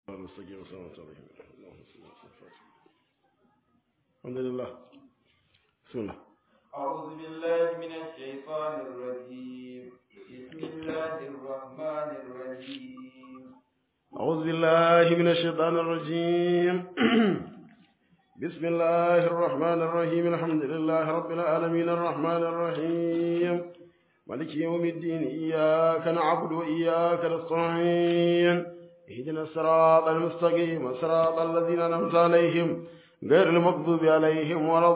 المستقيم صراط عليهم اللهم صل وسلم الحمد لله بسم الله أعوذ بالله من الشيطان الرجيم بسم الله الرحمن الرحيم أعوذ بالله من الشيطان الرجيم بسم الله الرحمن الرحيم الحمد لله رب العالمين الرحمن الرحيم مالك يوم الدين إياك نعبد وإياك نستعين اهدنا الصراط المستقيم صراط الذين أنعمت عليهم غير المغضوب عليهم ولا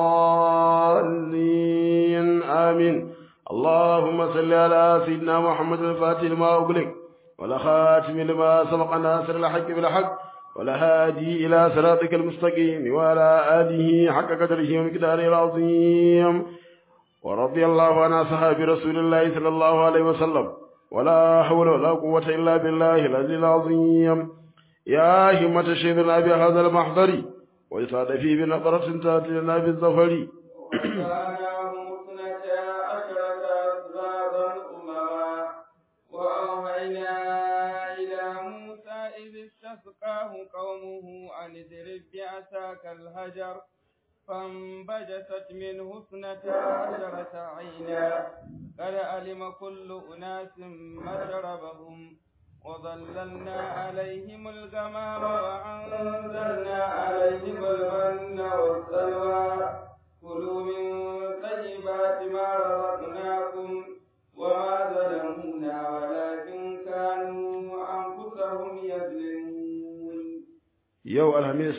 الضالين آمين اللهم صل على سيدنا محمد الفاتح لما أغلق ولا خاتم لما سبق ناصر الحق بالحق ولا هادي إلى صراطك المستقيم وعلى آله حق قدره ومقداره العظيم ورضي الله عن أصحاب رسول الله صلى الله عليه وسلم ولا حول ولا قوة إلا بالله العلي العظيم يا همة شيخنا بهذا المحضر ويسعد فيه بنظرة تأتي لنا بالظفر وجعلناهم اثنتا عشرة أسباطا أمما وأوحينا إلى موسى إذ استسقاه قومه أن اضرب بعصاك الحجر فانبجست منه اثنتا عشرة عينا قد علم كل أناس مشربهم وظللنا عليهم الغمام وأنزلنا عليهم المن والسلوى كلوا من طيبات ما رزقناكم وما ظلمونا ولكن كانوا أنفسهم يظلمون yau alhamis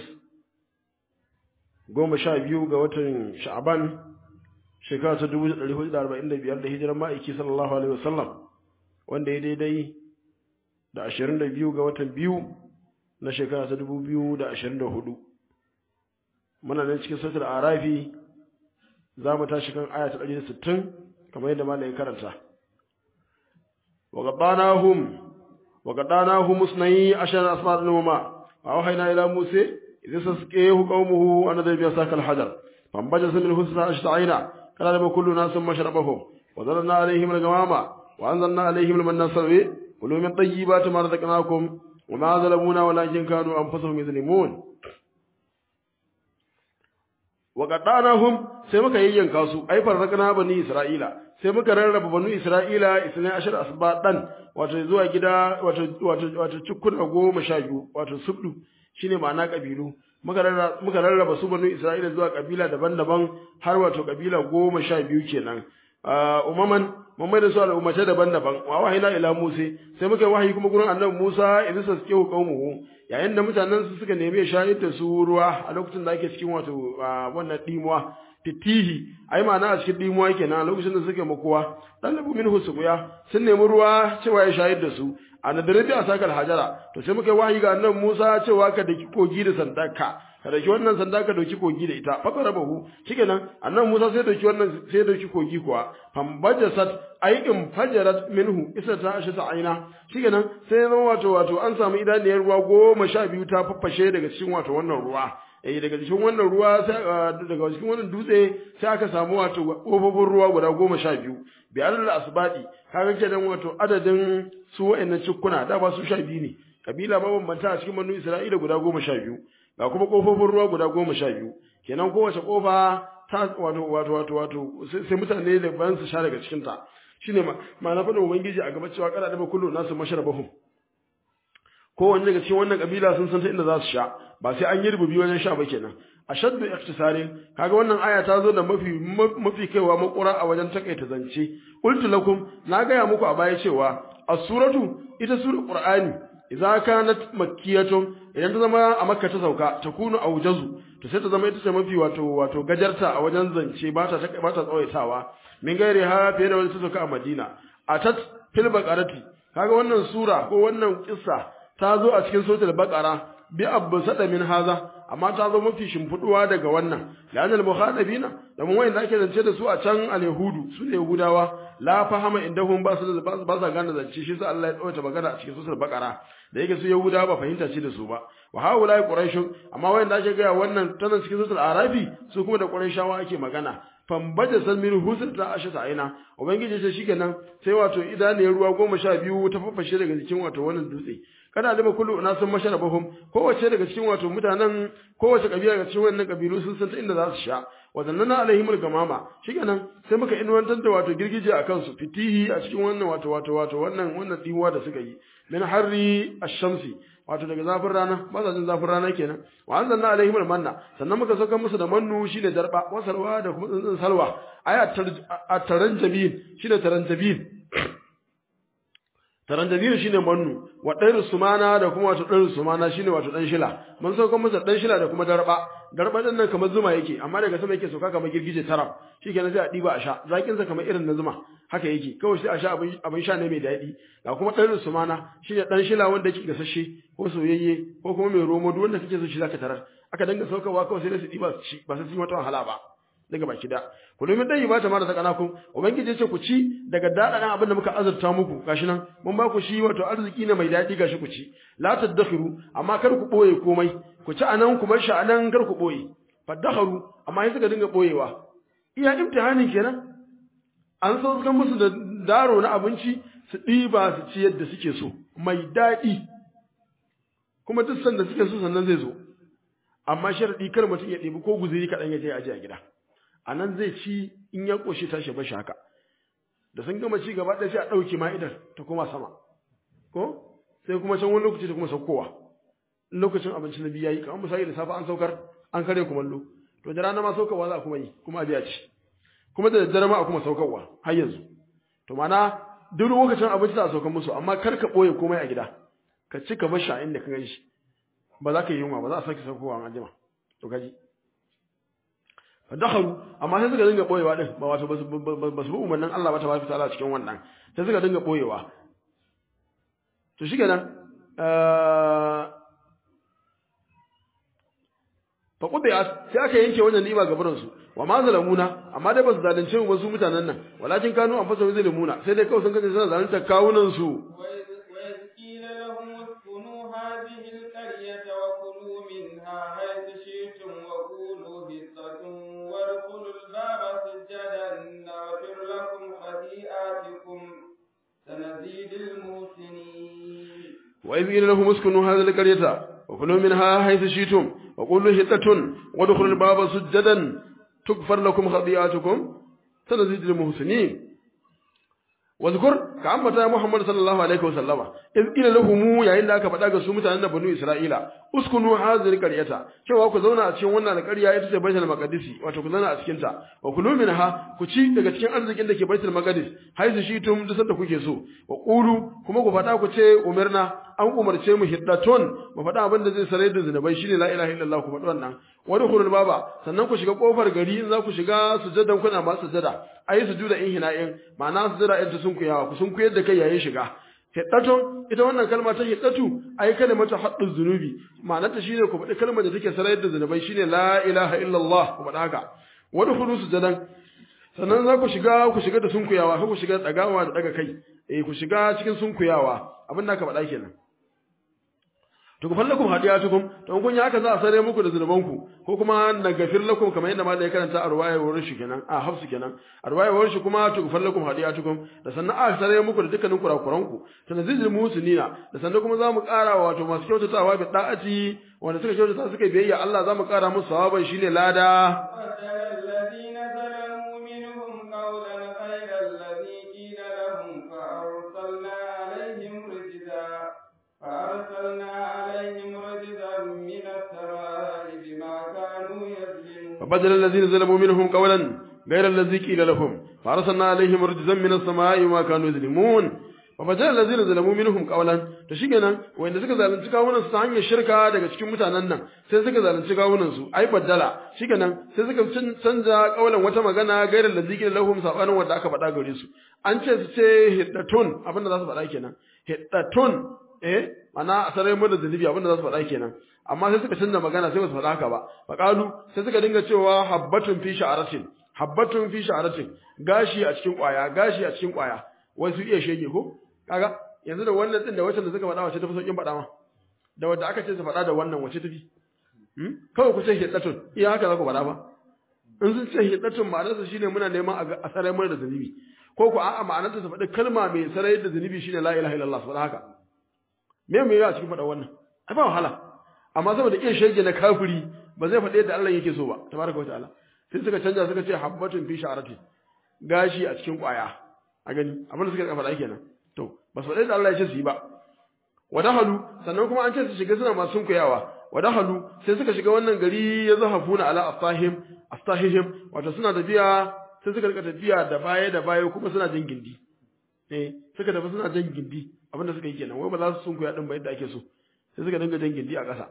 goma sha biyu ga watan sha'aban shekara ta dubu ɗari hudu da arba'in da biyar da hijiran ma'aiki sallallahu alaihi wasallam wanda ya daidai da ashirin da biyu ga watan biyu na shekara ta dubu biyu da ashirin da hudu muna nan cikin sautar arafi za mu tashi kan aya ta ɗari da sittin kamar yadda malayin karanta وقضاناهم وقضاناهم اثني عشر أصباط نوما وأوحينا إلى موسى إذ استسقيه قومه أن ضرب بعصاك الحجر فانبجس منه اثنا عشرة عينا قال لهم كل ناس مشربهم وظللنا عليهم الغمام وأنزلنا عليهم المن والسلوى كلوا من طيبات ما رزقناكم وما ظلمونا ولكن كانوا أنفسهم يظلمون وقضاناهم sai muka yayyanka su ai farrakana bani isra'ila sai muka rarraba banu isra'ila isnai ashar asbadan wato zuwa gida wato wato wato cikuna goma sha biyu wato subdu shine ma'ana kabilu muka rarraba muka rarraba su banu isra'ila zuwa kabila daban-daban har wato kabila goma sha biyu kenan umaman mun mai da su al'ummatai daban-daban wa wahina ila musa sai muka yi wahayi kuma gurin annabi musa idan sa suke qaumuhu yayin da mutanen su suka nemi shayar da su ruwa a lokacin da ake cikin wato wannan dimuwa fitihi ai ma'ana a cikin dimuwa kenan a lokacin da suke makuwa dalabu minhu suqya sun nemi ruwa cewa ya shayar da su a nadarabi a sakal hajara to sai muka yi wahayi ga annabi musa cewa ka daki kogi da sandaka ka dauki wannan sanda ka dauki kogi da ita fa qarabahu shikenan annabi Musa sai dauki wannan sai dauki kogi kuwa fambajasat aikin fajarat minhu isa ta ashe ta aina shikenan sai zama wato wato an samu idaniyar ruwa goma sha biyu ta faffashe daga cikin wato wannan ruwa eh daga cikin wannan ruwa sai daga cikin wannan dutse sai aka samu wato kofofin ruwa guda goma sha biyu bi alal asbadi kaga kenan wato adadin su wa'annan cikkuna da ba su sha biyu ne kabila mabambanta a cikin manu Isra'ila guda goma sha biyu ga kuma kofofin ruwa guda goma sha biyu kenan kowace kofa ta wato wato wato wato sai mutane da bayan su sha daga cikin ta shine ma na faɗin ubangiji a gaba cewa kada da kullu nasu masharabahum kowanne daga cikin wannan kabila sun san ta inda za su sha ba sai an yi rububi wajen sha ba kenan ashaddu iktisarin kaga wannan aya ta zo da mafi mafi kaiwa makura a wajen takaita zance qultu lakum na gaya muku a baya cewa as-suratu ita sura qur'ani idza kanat makkiyatun idan ta zama a makka ta sauka ta kunu aujazu to sai ta zama ita ce mafi wato wato gajarta a wajen zance ba ta ba ta tsawaitawa min gairi ha fiye da wani ta sauka a madina atat fil baqarati kaga wannan sura ko wannan kissa ta zo a cikin suratul baqara bi abbu sada min haza amma ta zo mafi shimfiduwa daga wannan la'an al-mukhadabina da mun wayanda ake zance da su a can al-yahudu su ne yahudawa la fahama indahum ba su da ba sa gane zance shi sa Allah ya tsawaita magana a cikin suratul baqara da yake su yahudawa ba fahimta ce da su ba wa haula quraish amma wayanda ake ga wannan tana cikin suratul arafi su kuma da quraishawa ake magana fambaja san min husn ta asha ta aina ubangiji ce shikenan sai wato idaniyar ruwa goma sha biyu ta fafashe daga jikin wato wannan dutse kada lima kullu na san masharabahum kowace daga cikin wato mutanen kowace kabila daga cikin wannan kabilu sun san ta inda za su sha wazannana alaihimul gamama shikenan sai muka inwantar da wato girgije a kansu fitihi a cikin wannan wato wato wato wannan wannan dimuwa da suka yi min harri ash-shamsi wato daga zafin rana ba sa jin zafin rana kenan wa anzalna alaihimul manna sannan muka saka musu da mannu shine darba wasarwa da kuma tsuntsun salwa aya at-taranjabin shine taranjabin taranjabin shine mannu wa ɗairu sumana da kuma wato ɗairu sumana shine wato ɗan shila mun sauka masa ɗan shila da kuma darba darba ɗin nan kamar zuma yake amma daga sama yake sauka kamar girgije tara shikenan sai a ɗiba a sha zakin sa kamar irin na zuma haka yake kawai sai a sha abin abin sha ne mai daɗi ga kuma ɗairu sumana shine ɗan shila wanda yake gasashe ko soyayye ko kuma mai romo duk wanda kake so shi zaka tarar aka danga saukawa kawai sai da su ɗiba su ci ba sai sun yi wata wahala ba daga baki da ku domin dai ba ta mara sakana ku ubangiji ce ku ci daga dadadan abin da muka azurta muku gashi nan mun ba ku shi wato arziki ne mai dadi gashi ku ci la tadakhiru amma kar ku boye komai ku ci anan ku bar shi anan kar ku boye fadakharu amma sai suka dinga boyewa iya imtihani kenan an so suka musu da daro na abinci su ɗiba su ci yadda suke so mai daɗi kuma duk sanda suke so sannan zai zo amma sharadi kar mutum ya ɗebi ko guzuri kaɗan ya je aje a gida a nan zai ci in ya ƙoshi tashi bashi haka da sun gama ci gaba ɗaya sai a ɗauke ma'idar ta koma sama ko sai kuma can wani lokaci ta kuma saukowa lokacin abinci na biyu yayi kamar misali da safe an saukar an kare kumallo to da rana ma saukarwa za a kuma yi kuma a biya ci kuma da daddare ma a kuma saukarwa har yanzu to mana duk lokacin abinci za a saukar musu amma kar ka ɓoye komai a gida ka ci ka bar shi a inda ka gan shi ba za ka yi yunwa ba za a sake saukowa an jima to kaji dakhalu amma sai suka dinga boyewa din ba wato ba su bi umarnin Allah ba tabaraka ta'ala cikin wannan sai suka dinga boyewa to shikenan fa qubiya sai aka yanke wannan ni'ima ga burin su wa ma zalamuna amma dai ba su zalunce mu su mutanen nan walakin kanu an fasa zalimuna sai dai kawai sun kace suna zalunta kawunan su سنزيد المحسنين وإذ قيل لهم اسكنوا هذه القرية وكلوا منها حيث شئتم وقولوا حطة وادخلوا الباب سجدا تغفر لكم خطيئاتكم سنزيد المحسنين واذكر كعمة محمد صلى الله عليه وسلم إذ قيل لهم يا إلا كفدا ga su mutanen banu Isra'ila uskunu hadhihi alqaryata cewa ku zauna a cikin wannan alqarya ita ce Baitul Maqdis wato ku zauna a cikin ta wa kulu minha ku ci daga cikin arzikin da ke Baitul Maqdis haizu shi tum duk sanda kuke so wa qulu kuma ku fada ku ce umirna an umarce mu hiddaton mu fada abin da zai sarai da zinubai shine la ilaha illallah ku faɗi wannan wani khulul baba sannan ku shiga kofar gari in za ku shiga sujadan kuna ma sujada ayi sujuda in hina'in ma'ana sujada in ta sun ku yawa ku sun ku yadda kai yayin shiga hiddatu ita wannan kalma ta hiddatu ai kalimatu haddu zunubi ma'anarta shine ku faɗi kalmar da take sarai da zinubai shine la ilaha illallah ku faɗa haka wani khulu sujadan sannan za ku shiga ku shiga da sunkuyawa ku shiga tsagawa da daga kai eh ku shiga cikin sunkuyawa abin da aka faɗa kenan to ku fallakum hadiyatukum to kun yi haka za a sare muku da zunubanku ko kuma na gafir lakum kamar yadda malai karanta a ruwayar wurin shi kenan a hafsu kenan a ruwayar wurin shi kuma to ku fallakum hadiyatukum da sannan a sare muku da dukkanin kurakuranku tanzilul musinina da sannan kuma za mu ƙara wato masu kyautatawa bi da'ati wanda suka kyautata suka biyayya Allah za mu ƙara musu sawaban shine lada الذين ظلموا منهم قولا غير الذي قيل لهم فأرسلنا عليهم رجزا فأرسلنا عليهم رجزا من السماء بما كانوا يظلمون فبدل الذين ظلموا منهم قولا غير الذي قيل لهم فارسلنا عليهم رجزا من السماء وما كانوا يظلمون فبدل الذين ظلموا منهم قولا to shikenan wanda suka zalunci kawunan su ta hanyar shirka daga cikin mutanen nan sai suka zalunci kawunan su ai baddala shikenan sai suka canza kaulan wata magana gairar da zikin lahum sabanin wanda aka faɗa gare su an ce su ce hiddatun abin da za su faɗa kenan hiddatun eh mana a sarai mu da zunubi abin da za su faɗa kenan amma sai suka canza magana sai ba su faɗa haka ba faqalu sai suka dinga cewa habbatun fi sha'aratin habbatun fi sha'aratin gashi a cikin kwaya gashi a cikin kwaya wai su iya shege ko kaga yanzu da wannan din da wacce da suka faɗa wace tafi sauƙin faɗa ma da wanda aka ce su faɗa da wannan wace tafi hmm? kawai ku ce hiddatun iya haka za ku faɗa ba in sun ce hiddatun ma'anarsa shine muna neman a sarai mana da zunubi ko ko a'a ma'anarsa ta faɗi kalma mai sarai da zunubi shine la ilaha illallah saboda haka me me a cikin faɗa wannan ai ba wahala amma saboda iya shege na kafiri ba zai faɗi yadda Allah yake so ba tabaraka ta'ala sai suka canja suka ce habbatun fi sha'arati gashi a cikin ƙwaya a gani abin da suka faɗa kenan to ba su faɗi da Allah ya ce su yi ba wadahalu sannan kuma an ce su shiga suna masu sunkuyawa wadahalu sai suka shiga wannan gari ya zahafuna ala astahim astahihim wato suna tafiya sai suka rika tafiya da baya da baya kuma suna jin gindi eh suka tafi suna jin gindi abinda suka yi kenan wai ba za su sunkuya din ba yadda ake so sai suka dinga jin gindi a ƙasa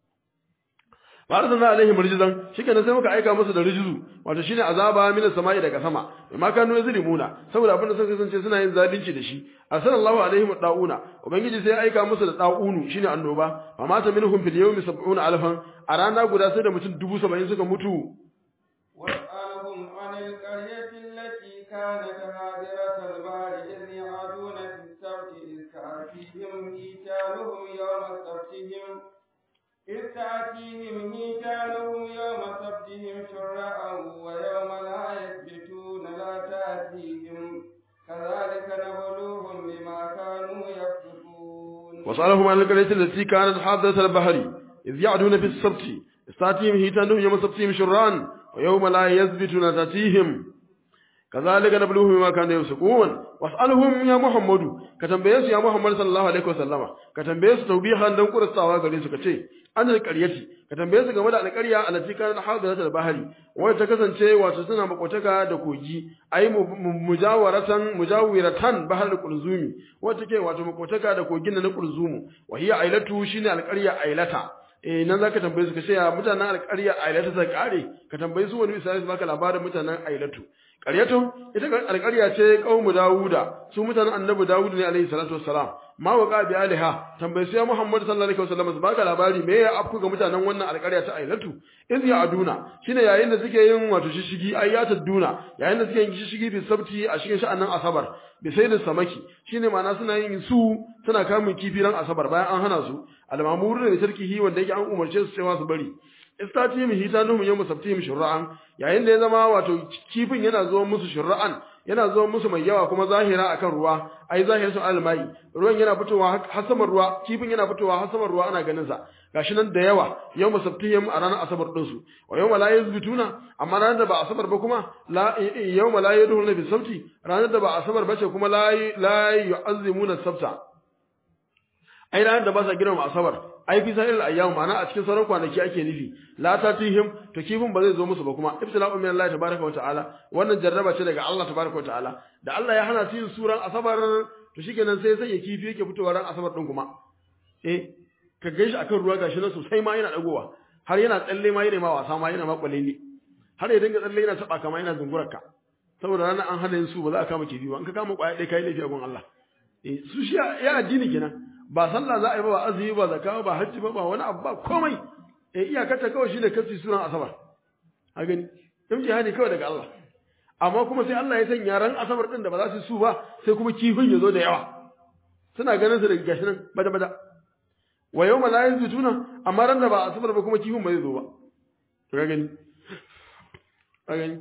ba arsalna alaihim rijzan shikenan sai muka aika musu da rijzu wato shine azaba min samai daga sama ma kanu yazlimuna saboda abin da suka kasance suna yin zalunci da shi arsalallahu alaihim dauna ubangiji sai aika musu da daunu shine annoba fa mata minhum fil yawmi 70 alfan a rana guda sai da mutum 70 suka mutu واسألهم عن القرية التي كانت هادرة البحر إذ يعدون في السبت إذ تأتيهم حيتانهم يوم سبتهم إذ تأتيهم حيتانهم يوم سبتهم شرعا ويوم لا يثبتون لا تأتيهم كذلك نبلوهم بما كانوا يفسقون وسألهم عن القرية التي كانت حاضرة البحر إذ يعدون في السبت استاتيهم هيتانهم يوم سبتهم شرعا ويوم لا يثبتون تاتيهم كذلك نبلوهم بما كانوا يفسقون واسألهم يا محمد كتنبيه يا محمد صلى الله عليه وسلم كتنبيه توبيخا دون قرصاوا gare su kace an alƙaryati ka tambaye su game da alƙarya allati kanat hadiratul bahri wanda ta kasance wato suna makotaka da kogi ai mujawaratan mujawiratan bahar qulzumi wanda take wato makotaka da kogin na qulzumu wa hiya ailatu shine alƙarya ailata eh nan zaka tambaye su kace ya mutanen alƙarya ailata ta kare ka tambaye su wani misali baka labarin mutanen ailatu ƙaryatu ita alƙarya ce ƙaumu Dawuda su mutanen annabi Dawuda ne alaihi salatu wassalam ma waqa bi aliha tambayi sai Muhammad sallallahu alaihi wasallam baka labari me ya afku ga mutanen wannan alƙarya ta Ailatu iz ya aduna shine yayin da suke yin wato shishigi ayyatud duna yayin da suke yin shishigi bi sabti a cikin sha'anin asabar bi sayyidin samaki shine ma'ana suna yin su suna kamun kifi ran asabar bayan an hana su al-mamuru da tarkihi wanda yake an umarce su cewa su bari istatihim hitanuhum yawm sabtihim shur'an yayin da ya zama wato kifin yana zuwa musu shur'an yana zuwa musu mai yawa kuma zahira akan ruwa ai zahirin sun almai ruwan yana fitowa har saman ruwa kifin yana fitowa har saman ruwa ana ganin sa gashi nan da yawa yawm sabtihim a ranar asabar din su wa yawma la yazbituna amma ranar da ba asabar ba kuma la yawma la yadhuruna bi sabti ranar da ba asabar bace kuma la la yu'azzimuna sabta ai ranar da ba sa girma asabar ai fi sa'il ayyam ma'ana a cikin sauran kwanaki ake nufi la tatihim to kifin ba zai zo musu ba kuma ibtila'u min Allah tabaaraka wa ta'ala wannan jarraba ce daga Allah tabaaraka wa ta'ala da Allah ya hana su yin suran asabar to shikenan sai sai ya kifi yake fitowa ran asabar din kuma eh ka gaishe akan ruwa gashi nan sosai ma yana dagowa har yana tsalle ma yana ma wasa ma yana ma kwalele har ya dinga tsalle yana taba kama yana zungurarka saboda ranar an hana yin su ba za a kama kifi ba in ka kama kwaya ɗaya kai laifi a gun Allah eh su shi ya addini kenan ba sallah za a yi ba ba azumi ba zakka ba hajji ba ba wani abu ba komai eh iyakarta kawai shine kasi sunan asabar a gani in jihadi kawai daga Allah amma kuma sai Allah ya sanya ran asabar din da ba za su su ba sai kuma kifin ya zo da yawa suna ganin su daga gashi nan bada bada wa yawma la yazutuna amma ran da ba asabar ba kuma kifin ba zai zo ba to ga gani ka gani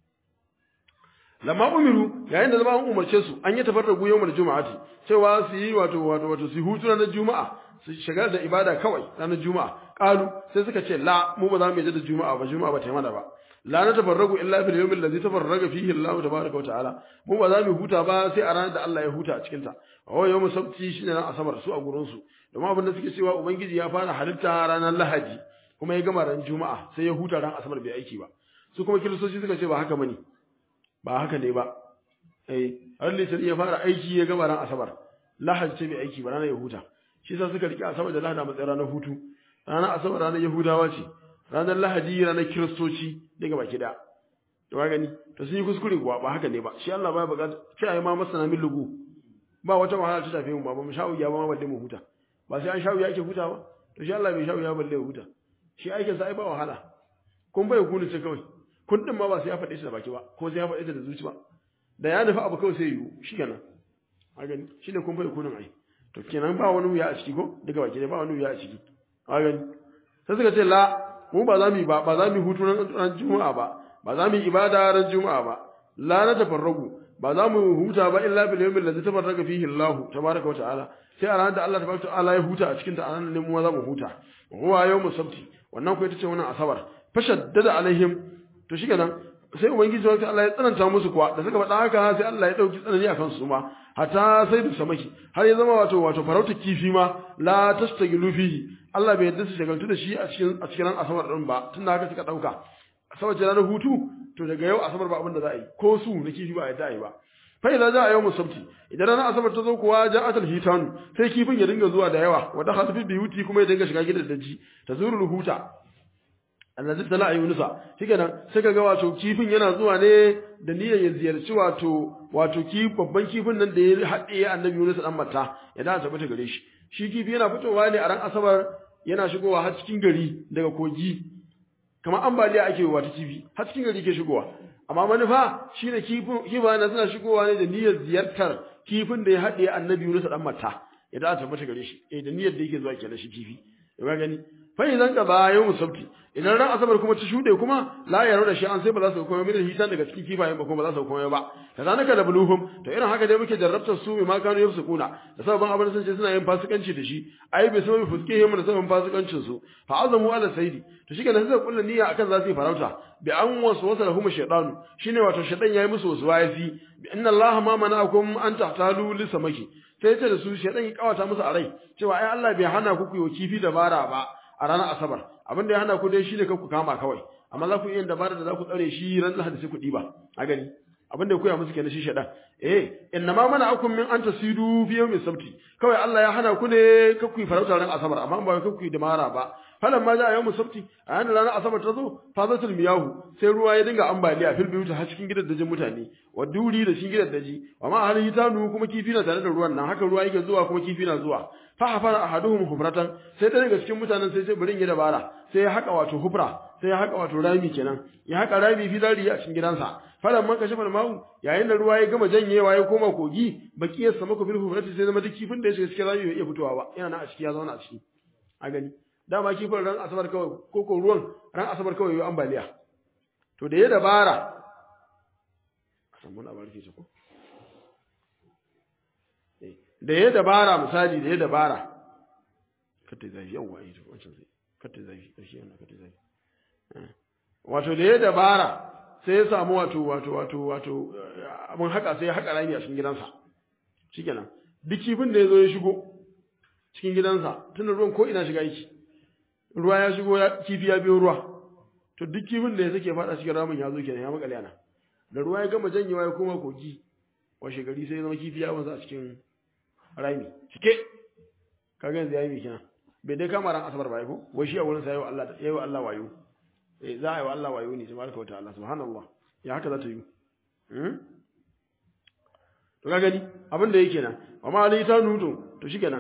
lamma umiru yayin da zama an umarce su an yi tafarragu yawmul juma'ati cewa su yi wato wato wato su hutu ranar juma'a su shigar da ibada kawai ranar juma'a qalu sai suka ce la mu ba za mu yi da juma'a ba juma'a ba ta yi mana ba la na tafarragu illa fil yawmil ladzi tafarraga fihi Allah tabaaraka wa ta'ala mu ba za mu huta ba sai a ranar da Allah ya huta a cikin ta wa yawmul sabti shine ran asabar su a gurin su domin abin da suke cewa ubangiji ya fara halitta ranar lahadi kuma ya gama ran juma'a sai ya huta ran asabar bai aiki ba su kuma kiristoci suka ce ba haka bane ba haka ne ba eh har litinin ya fara aiki ya gama ran asabar lahadi ce bai aiki ba ranar yahuda shi yasa suka rike asabar da lahadi a matsayin ranar hutu ranar asabar ranar yahudawa ce ranar lahadi ranar kiristoci daga baki da to gani to sun yi kuskure kuwa ba haka ne ba shi Allah ba buƙata sai ayi ma masana min lugu ba wata wahala ta tafi mu ba mu sha'u ya ba ma balle mu huta ba sai an sha'u yake huta ba to shi Allah bai sha'u ya balle huta shi aikin sa ai ba wahala kun bai kunu ce kawai kun din ma ba sai ya faɗe shi da baki ba ko sai ya faɗe shi da zuci ba da ya nufi abu kawai sai yiwu shi kenan a gani shi ne kun bai kunun ai to kenan ba wani wuya a ciki ko daga baki ne ba wani wuya a ciki a gani sai suka ce la mu ba za mu yi ba ba za mu yi hutu ran juma'a ba ba za mu yi ibada ran juma'a ba la na tafarragu ba za mu huta ba illa bil yawmil ladzi tafarraga fihi Allah tabaraka wa ta'ala sai a ranar da Allah tabaraka wa ta'ala ya huta a cikin ta anan ne mu za mu huta huwa yawmus sabti wannan ko ita ce wannan asabar fashaddada alaihim to shikenan sai ubangiji wa Allah ya tsananta musu kuwa da suka faɗa haka sai Allah ya dauki tsanani akan su ma hatta sai da samaki har ya zama wato wato farauta kifi ma la tastagilu fihi Allah bai yadda su shagaltu da shi a cikin a cikin asabar din ba tunda haka suka dauka asabar ce ranar hutu to daga yau asabar ba abin da za a yi ko su na kifi ba a yadda a yi ba fa idan za a yau musabti idan ranar asabar ta zo kuwa ja'atul hitanu sai kifin ya dinga zuwa da yawa wa dakhala fi biyuti kuma ya dinga shiga gidan daji tazurul huta allazi tala yunusa shikenan sai kaga wato kifin yana zuwa ne da niyyar ya ziyarci wato wato ki babban kifin nan da ya haɗe annabi Yunus dan matta ya da tabbata gare shi shi kifi yana fitowa ne a ran asabar yana shigowa har cikin gari daga kogi kamar ambaliya ake wa ta kifi har cikin gari ke shigowa amma manufa shine kifin kifa na suna shigowa ne da niyyar ziyartar kifin da ya haɗe annabi Yunus dan matta ya da tabbata gare shi eh da niyyar da yake zuwa kenan shi kifi ya gani fa idan ka ba yau musabti idan ran asabar kuma ta shude kuma la yaro da shi an sai ba za su komai min hitan daga cikin kifayen ba kuma ba za su komai ba kazanaka da buluhum to irin haka dai muke jarrabtar su ma kanu yafsukuna da sabon abin sun ce suna yin fasikanci da shi ai bai sababi fuskihim da sabon fasikancin su fa azamu ala saidi to shi kenan sai kullu niyya akan za su yi farauta bi an wasu wasa lahum shaytanu shine wato shaytan yayi musu wasu wayasi bi inna allaha ma mana'akum an tahtalu li samaki sai ce da su shaytan ya kawata musu a rai cewa ai Allah bai hana ku ku yi kifi dabara ba a ranar asabar abin da ya hana ku dai shine kan ku kama kawai amma za ku iya dabara da za ku tsare shi ran lahadi sai ku diba a gani abin da ya koya musu kenan shi shaɗan eh inna ma mana akum min an tasidu fi yawmin sabti kawai Allah ya hana ku ne ka ku farauta ran asabar amma ba ka ku yi dabara ba falan ma ja yawmin sabti a yana ranar asabar ta zo fazatul miyahu sai ruwa ya dinga ambaliya fil biyuta har cikin gidan dajin mutane wa duri da cikin gidan daji wa ma halin hitanu kuma kifi na tare da ruwan nan haka ruwa yake zuwa kuma kifi na zuwa fa hafara ahaduhum hufratan sai ta daga cikin mutanen sai sai burin ya dabara sai ya haka wato hufra sai ya haka wato rami kenan ya haka rami fi dari a cikin gidansa falan man kashe falmau yayin da ruwa ya gama janyewa ya koma kogi bakiyar sama ku bil hufrati sai zama duk kifin da ya shiga cikin rami bai iya fitowa ba yana nan a ciki ya zauna a ciki a gani dama kifin ran asabar kawai ko ko ruwan ran asabar kawai yayi ambaliya to da ya dabara san mun abar ke ko da ya dabara misali da ya dabara kata zafi yawa ita wancan sai kata zafi ƙarshe wannan kata zafi wato da ya dabara sai ya samu wato wato wato wato abin haka sai ya haka rami a cikin gidansa shikenan duk kifin da ya zo ya shigo cikin gidansa tunda ruwan ko ina shiga yake ruwa ya shigo kifi ya biyo ruwa to duk kifin da ya sake fada cikin ramin ya zo kenan ya makale ana da ruwa ya gama janyewa ya koma kogi washe gari sai ya zama kifi ya wanzu a cikin rami cike kaga yanzu yayi mikina bai dai kama ran asabar ba ko wai shi a wurin sa yayi Allah yayi Allah wayo eh za a yi wa Allah wayo ne tabaraka wa ta'ala subhanallah ya haka za ta yi hmm to ka gani abin da yake nan amma ali ta nuto to shikenan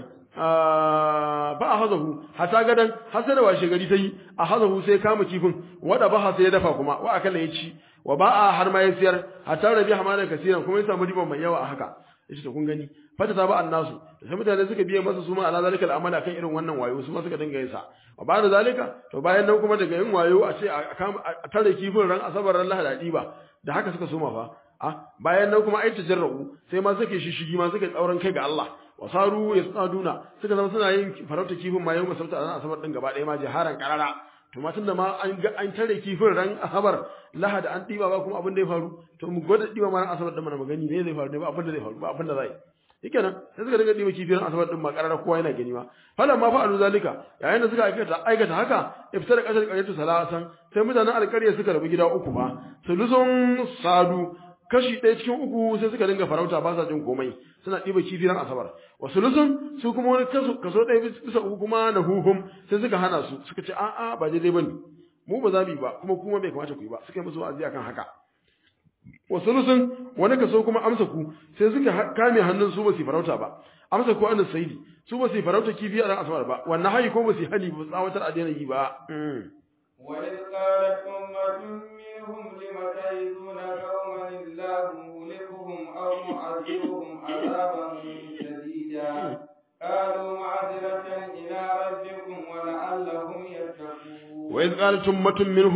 ba a hazahu hata gadan hasa da washe gari sai a hazahu sai kama kifin wada ba sai ya dafa kuma wa akalla ya ci wa ba a har ma ya siyar hata rabi hamada kasiran kuma ya samu riba mai yawa a haka yace to kun gani fata ta ba annasu sai mutane suka biye masa su ma ala zalika al'amal akan irin wannan wayo su ma suka dinga yin sa wa ba da zalika to bayan nan kuma daga yin wayo a ce a tare kifin ran asabar ran lahadi ba da haka suka soma fa a bayan nan kuma ai tajarru sai ma suke shishigi ma suka tsauran kai ga Allah wasaru yasaduna suka zama suna yin farauta kifin ma yau masauta ran asabar din gaba ɗaya ma jiharan karara to ma tunda ma an ga an tare kifin ran asabar lahada an diba ba kuma abin da ya faru to mu gwada diba ma ran asabar din mana magani ne zai faru ne ba abin da zai faru ba abin da zai yake nan sai suka dinga diba kifin asabar din ma karara kowa yana gani ma falan ma fa'alu zalika yayin da suka aikata aikata haka iftara kasar qaryatu salasan sai mutanen alƙarya suka rabu gida uku ba sulusun sadu kashi ɗaya cikin uku sai suka dinga farauta ba sa jin komai suna ɗiba kifi ran asabar wasu lusun su kuma wani kaso kaso ɗaya bisa uku kuma na huhum sai suka hana su suka ce a'a ba daidai bane mu ba za mu yi ba kuma kuma bai kamata ku yi ba suka yi musu wa'azi akan haka wasu lusun wani kaso kuma amsa ku sai suka kame hannun su ba su farauta ba amsa ku an saidi su ba su farauta kifi a ran asabar ba wannan hayi ko ba su hani ba tsawatar a daina yi ba وإذ قالت أمة منهم لم تعظون قوما الله مهلكهم أو معذبهم عذابا شديدا قالوا معذرة إلى ربكم ولعلهم يتقون وإذ قالت أمة منهم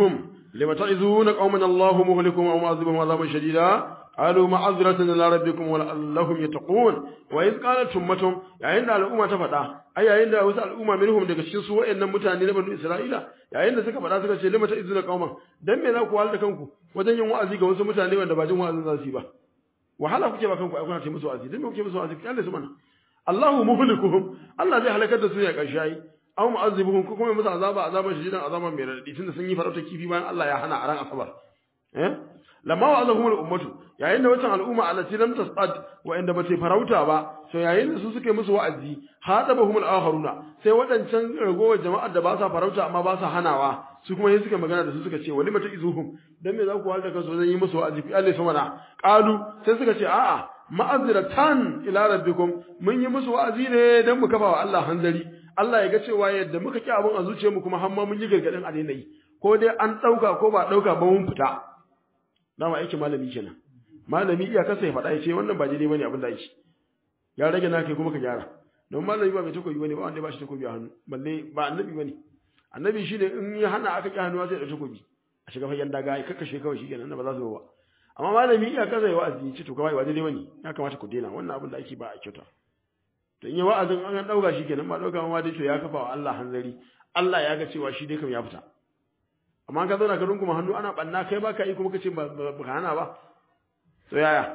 lima ta'izuna qauman Allahu muhlikuhum aw mu'adhibuhum 'adaban shadida qalu ma'azratan ila rabbikum wa la'allahum yattaqun wa iz qalat ummatum yayin da al'umma ta faɗa ai yayin da wasu al'umma minhum daga cikin su wayannan mutane na banu Isra'ila yayin da suka faɗa suka ce lima ta'izuna qauman dan me za ku wahala kanku wajen yin wa'azi ga wasu mutane wanda ba jin wa'azin za su yi ba wahala kuke ba kanku ai kuna ce musu wa'azi dan me kuke musu wa'azi kalle su mana Allahu muhlikuhum Allah zai halakar da su ya karshe ai aw mu'azzibuhum ko kuma musu azaba azaban shadidan azaban mai radadi tunda sun yi farauta kifi bayan Allah ya hana a ran asabar eh lamma wa'azahum al-ummatu yayin da wancan al'umma allati lam tasad wa inda bata farauta ba so yayin da su suke musu wa'azi hadabahum al-akharuna sai wadancan ragowar jama'ar da ba sa farauta amma ba sa hanawa su kuma yin suka magana da su suka ce wali mata izuhum dan me za ku halda kansu zan yi musu wa'azi fi Allah sama qalu sai suka ce a'a ma'azratan ila rabbikum mun yi musu wa'azi ne dan mu kafa wa Allah hanzari Allah ya ga cewa yadda muka ki abun a zuciyarmu kuma har ma mun yi gargadin a daina yi ko dai an dauka ko ba dauka ba mun fita dama aiki malami kenan malami iya kasa ya faɗa ya ce wannan ba daidai bane abin da yake ya rage na kai kuma ka gyara don malami ba mai takobi bane ba wanda ba shi takobi a hannu balle ba annabi bane annabi shine in ya hana aka ki hannuwa sai da takobi a shiga fagen daga ai kakkashe kawai shikenan ba za su ba amma malami iya kasa ya wa'azi ya ce to kawai ba daidai bane ya kamata ku daina wannan abin da ake ba a kyauta to in ya wa'azin an dauka shikenan ba dauka ma dai to ya kafa wa Allah hanzari Allah ya ga cewa shi dai kam ya fita amma ka zauna ka runguma hannu ana banna kai ba ka yi kuma ka ce ba ka hana ba to yaya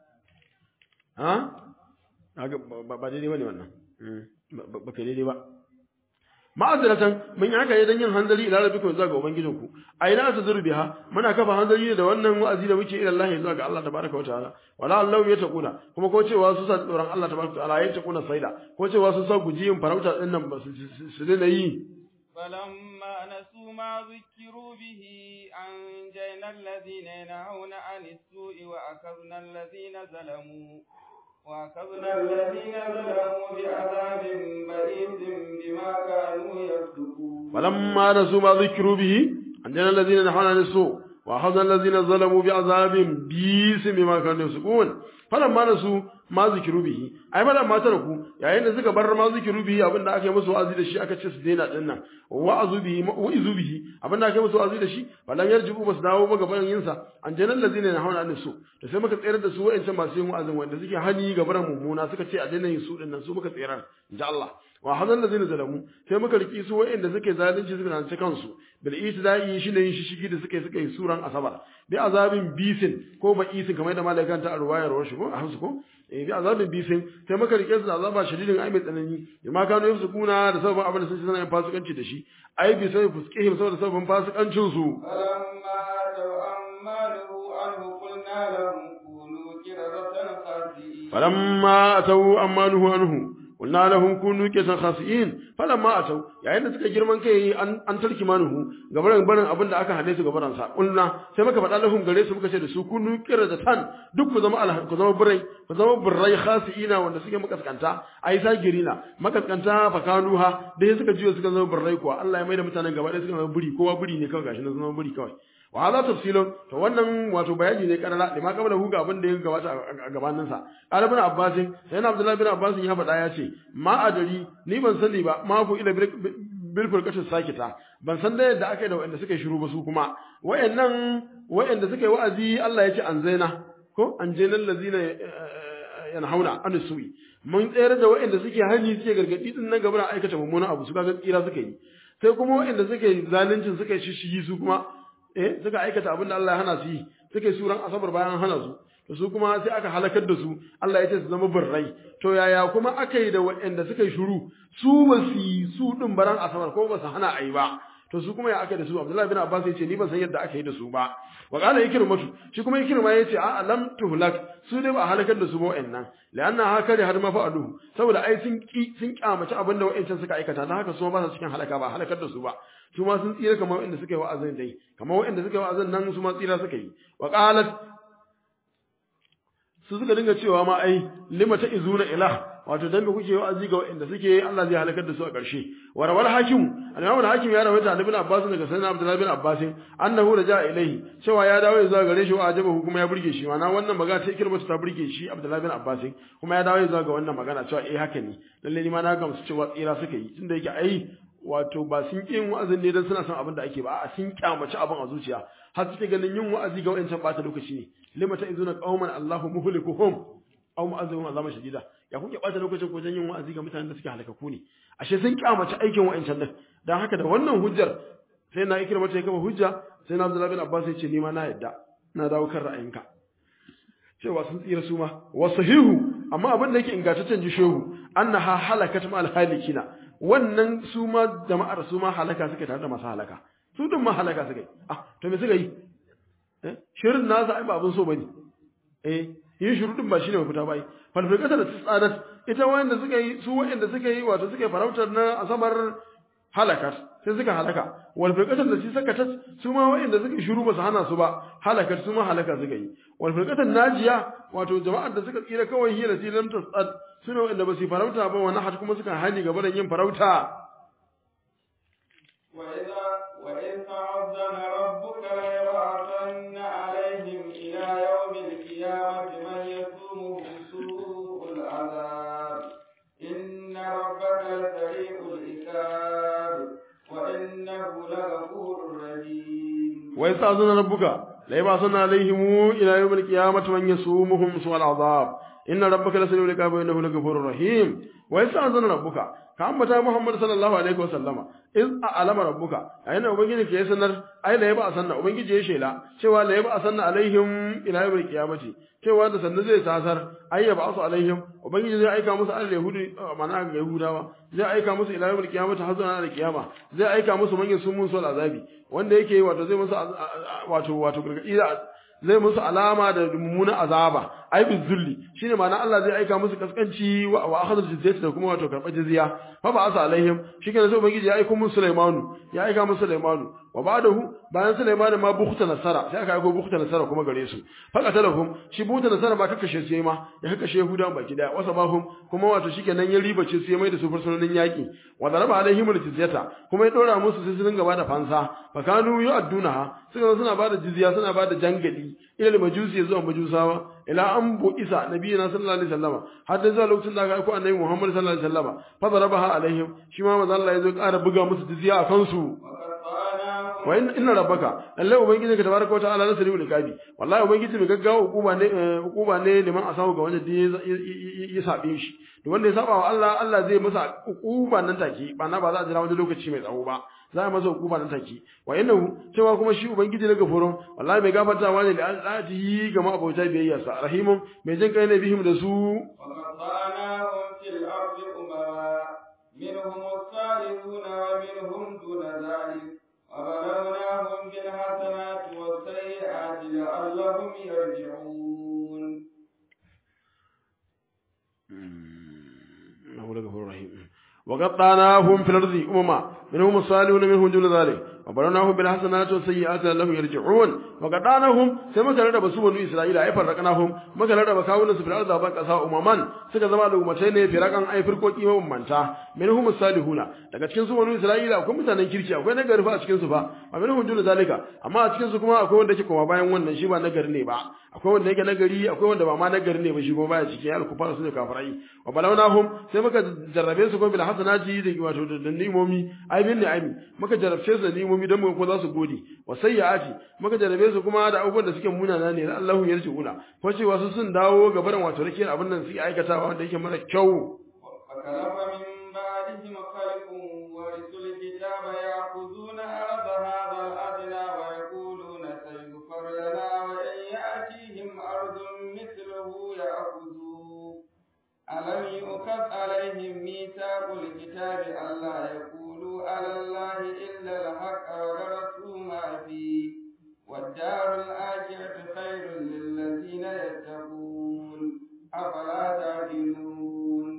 ha ba daidai ba ne wannan ba ka daidai ba ma'aziratan mun yi haka ne don yin hanzari ila rabbikum zuwa ga ubangijinku a ina ta zuru biha muna kafa hanzari ne da wannan wa'azi da muke ila Allah zuwa ga Allah tabaraka wa ta'ala wala Allah ya taquna kuma ko cewa su sa tsoron Allah tabaraka wa ta'ala ya taquna saida ko cewa su sa guji yin farauta din nan ba su dena yi فلما نسوا ما ذكروا به أنجينا الذين ينهون عن السوء وأخذنا الذين ظلموا وأخذنا الذين ظلموا بعذاب بئيس بما كانوا يفسقون فلما نسوا ما ذكروا به أنجينا الذين ينهون عن السوء وأخذنا الذين ظلموا بعذاب بئيس بما كانوا يفسقون فلما نسوا ma zikiru bihi ai madan ma ku yayin da suka bar ma zikiru bihi abinda aka yi musu wa'azi da shi aka ce su daina din nan wa'azu bihi wa'izu bihi abinda aka yi musu wa'azi da shi balan yarjibu basu dawo ba gaban yin sa an janan lazina na hauna an su to sai muka tsayar da su wa'ancan masu yin wa'azin wanda suke hani ga baran mummuna suka ce a daina yin su din nan su muka tsayar inja Allah wa hadan lazina zalamu sai muka riki su wa'anda suke zalunci suka zalunci kansu bil itidai shine yin shishigi da suka yi suka yi suran asabar bi azabin bisin ko ba isin kamar da malaikan ta arwayar washi ko a hansu ko eh bi azabin bisin sai muka rike su da azaba shadidin ai mai tsanani ma kano yafsu kuna da sababin abin da sun suna yin fasikanci da shi ai bi sai fuskihim saboda sababin fasikancin su فلما أتوا عما نهوا قلنا لهم كونوا قردة خاسئين falamma atau ammanuhu anhu qulna lahum kunu qisan khasiin falamma atau yayin da suka girman kai an an tarki manuhu gabaran barin abin da aka hade su gabaran sa qulna sai muka faɗa lahum gare su muka ce da su kunu qiradatan duk ku zama alhan ku zama birai ku zama birrai khasiina wanda suke makaskanta ai sagirina makaskanta fakanuha dai suka jiyo suka zama birrai kuwa Allah ya maida mutanen gaba ɗaya suka zama biri kowa biri ne kawai gashi na zama biri kawai wa hadha tafsilun to wannan wato bayani ne karara lima kabla hu ga abin da ya gabata a gabanin sa qala ibn abbas sai na abdullahi ibn abbas ya faɗa ya ce ma adari ni ban sani ba ma ku ila bil furqatin sakita ban san da yadda aka yi da wanda suka shiru ba su kuma wayannan wayanda suka yi wa'azi Allah ya ce an zaina ko an jainal lazina yanhauna an su'i mun tsayar da wayanda suke hani suke gargadi din nan gaba aikata mummunan abu su ga tsira suka yi sai kuma wayanda suke zaluncin suka shishigi su kuma eh suka aikata abin da Allah ya hana su yi suka yi suran asabar bayan hana su to su kuma sai aka halakar da su Allah ya ce su zama birrai to yaya kuma aka yi da waɗanda suka yi shiru su ba su yi su din baran asabar ko ba su hana a yi ba to su kuma ya aka da su Abdullahi bin Abbas ya ce ni ban san yadda aka yi da su ba wa qala ikrimatu shi kuma ikrima ya ce a lam tuhlak su ne ba a halakar da su ba wa'annan la'anna haka da har ma fa'alu saboda ai sun ki sun kyamaci abin da wa'ancan suka aikata dan haka su ba su cikin halaka ba halakar da su ba su ma sun tsira kamar wa'anda suka yi wa'azin dai kamar wa'anda suka yi wa'azin nan su ma tsira suka yi wa qalat su suka dinga cewa ma ai lima ta izuna ilah wato dan me kuke wa'azi ga wa'anda suke Allah zai halakar da su a ƙarshe wa rawal hakim al-imam al-hakim ya rawaita an ibn abbas daga sayyidina abdullah bin abbas annahu raja ilaihi cewa ya dawo zuwa gare shi wa ajabahu kuma ya burge shi mana wannan magana ta ikirma ta burge shi abdullah bin abbas kuma ya dawo zuwa ga wannan magana cewa eh haka ne lalle ni ma na gamsu cewa tsira suka yi tunda yake ai wato ba sun ƙi yin wa'azin ne don suna son abin da ake ba a sun kyamaci abin a zuciya har suke ganin yin wa'azi ga wa'ancan ɓata lokaci ne lima ta izuna qauman Allahu muhlikuhum aw mu'azzibun azaman shadida ya kuke ɓata lokacin ko yin wa'azi ga mutanen da suke halakaku ne ashe sun kyamaci aikin wa'ancan din dan haka da wannan hujjar sai na ikira mata ya kama hujja sai na Abdullahi bin Abbas ya ce ni ma na yadda na dawo kan ra'ayinka cewa sun tsira su ma wa sahihu amma abin da yake ingantaccen ji shehu annaha halakat ma alhalikina wannan su ma jama'ar su ma halaka suka tare da masu halaka su dun ma halaka suka yi ah to me suka yi eh shirin nasa ai ba abin so bane eh yin shiru din ba shine mafita bai falfirkata da tsadat ita wanda suka yi su wanda suka yi wato suka yi farautar na asabar halakat sai suka halaka wal firqatan da shi sakatat su ma wa'inda suka shiru ba su hana su ba halakat su ma halaka suka yi wal firqatan najiya wato jama'ar da suka tsira kawai hira sai lam tasad suna wa'inda ba su farauta ba wannan hat kuma suka hani gaba da yin farauta وإذا وإذ تعذن ربك ليبعثن عليهم إلى يوم القيامة من يسومهم سوء العذاب إن ربك لسريع العقاب وإنه لغفور رحيم wa yasta'zuna rabbuka la yab'athuna alaihim ila yawm al-qiyamati man yasumuhum su'al azab inna rabbaka lasari'ul iqab wa innahu laghafurur rahim wa yasta'zuna rabbuka ka ambata muhammad sallallahu alaihi wa sallama iz a'lama rabbuka ayina ubangiji ke sanar ai la yab'athuna ubangiji ya shela cewa la yab'athuna alaihim ila yawm al-qiyamati cewa da sannan zai tasar ai yab'asu alaihim ubangiji zai aika musu al yahudi mana ga yahudawa zai aika musu ila yawm al-qiyamati har zuwa ranar kiyama zai aika musu manyan sumun sul azabi wanda yake wato zai musu wato wato gargadi zai musu alama da mummunan azaba ai bi zulli shine ma'ana Allah zai aika musu kaskanci wa wa akhadhu jizyati da kuma wato karba jizya fa ba asa alaihim shikenan sai ubangiji ya aika musu Sulaimanu ya aika musu Sulaimanu wa ba'dahu bayan Sulaimanu ma bukhta nasara sai aka aika bukhta nasara kuma gare su fa qatalahum shi bukhta nasara ba kakkashe su ma ya kakkashe Yahudawan baki daya wasa bahum kuma wato shikenan ya ribace su ya mai da su fursunonin yaki wa daraba alaihim jizyata kuma ya dora musu sai su dinga bada fansa fa kanu yu'addunaha suka suna bada jizya suna bada jangadi ila majusi zuwa majusawa ila an bu isa nabiyina sallallahu alaihi wasallama har da zuwa lokacin da aka aiko annabi Muhammad sallallahu alaihi wasallama fa darabaha alaihim shi ma manzo Allah ya zo ƙara buga musu jizya a kansu wa inna rabbaka lalle ubangiji ka tabaraka wa ta'ala nasri ul kabi wallahi ubangiji mai gaggawa hukuma ne hukuma ne liman asabu ga wanda ya sabe shi to wanda ya saba wa Allah Allah zai masa hukuma nan take ba na ba za a jira wani lokaci mai tsawo ba za a masa hukuma nan take wa innahu cewa kuma shi ubangiji na gafurun wallahi mai gafartawa ne da al'ati ga mabauta biyayya sa rahimun mai jin kai ne bihim da su وقطعناهم في الأرض أمما منهم الصالحون ومنهم دون ذلك وبلوناهم بالحسنات والسيئات لعلهم يرجعون إنه لغفور رحيم وقطعناهم في الأرض أمما منهم الصالحون منهم دون ذلك وبلوناهم بالحسنات والسيئات لعلهم يرجعون وقطعناهم sai muka rarraba su banu Isra'ila ai farraqnahum muka rarraba kawunan su fil ardi ban kasa umaman suka zama da umatai ne firakan ai firkoki mabambanta minhum salihuna daga cikin su banu Isra'ila akwai mutanen kirki akwai nagari fa a cikin su fa wa minhum dun zalika amma a cikin su kuma akwai wanda yake koma bayan wannan shi ba nagari ne ba akwai wanda yake nagari akwai wanda ba ma nagari ne ba shi kuma baya cikin al-kufar su ne kafirai wa balawnahum sai muka jarrabe su kuma bil hasanati da wato da nimomi ai bin ni'ami muka jarrabce su da nimomi dan mu ko za su gode wa sayyiati muka jarrabe su kuma da abubuwan da suke munana ne Allahu yarjiuna ko cewa su sun dawo ga barin wato rakiyar abin nan su aikatawa wanda yake mara kyau فخلف من بعدهم خلف ورثوا الكتاب يأخذون أرض هذا الأدنى ويقولون سيغفر لنا وإن يأتيهم أرض مثله يأخذوه ألم يؤخذ عليهم ميثاق الكتاب ألا يقولوا على الله إلا الحق ودرسوا ما فيه والدار الآخرة خير للذين يتقون أفلا تعقلون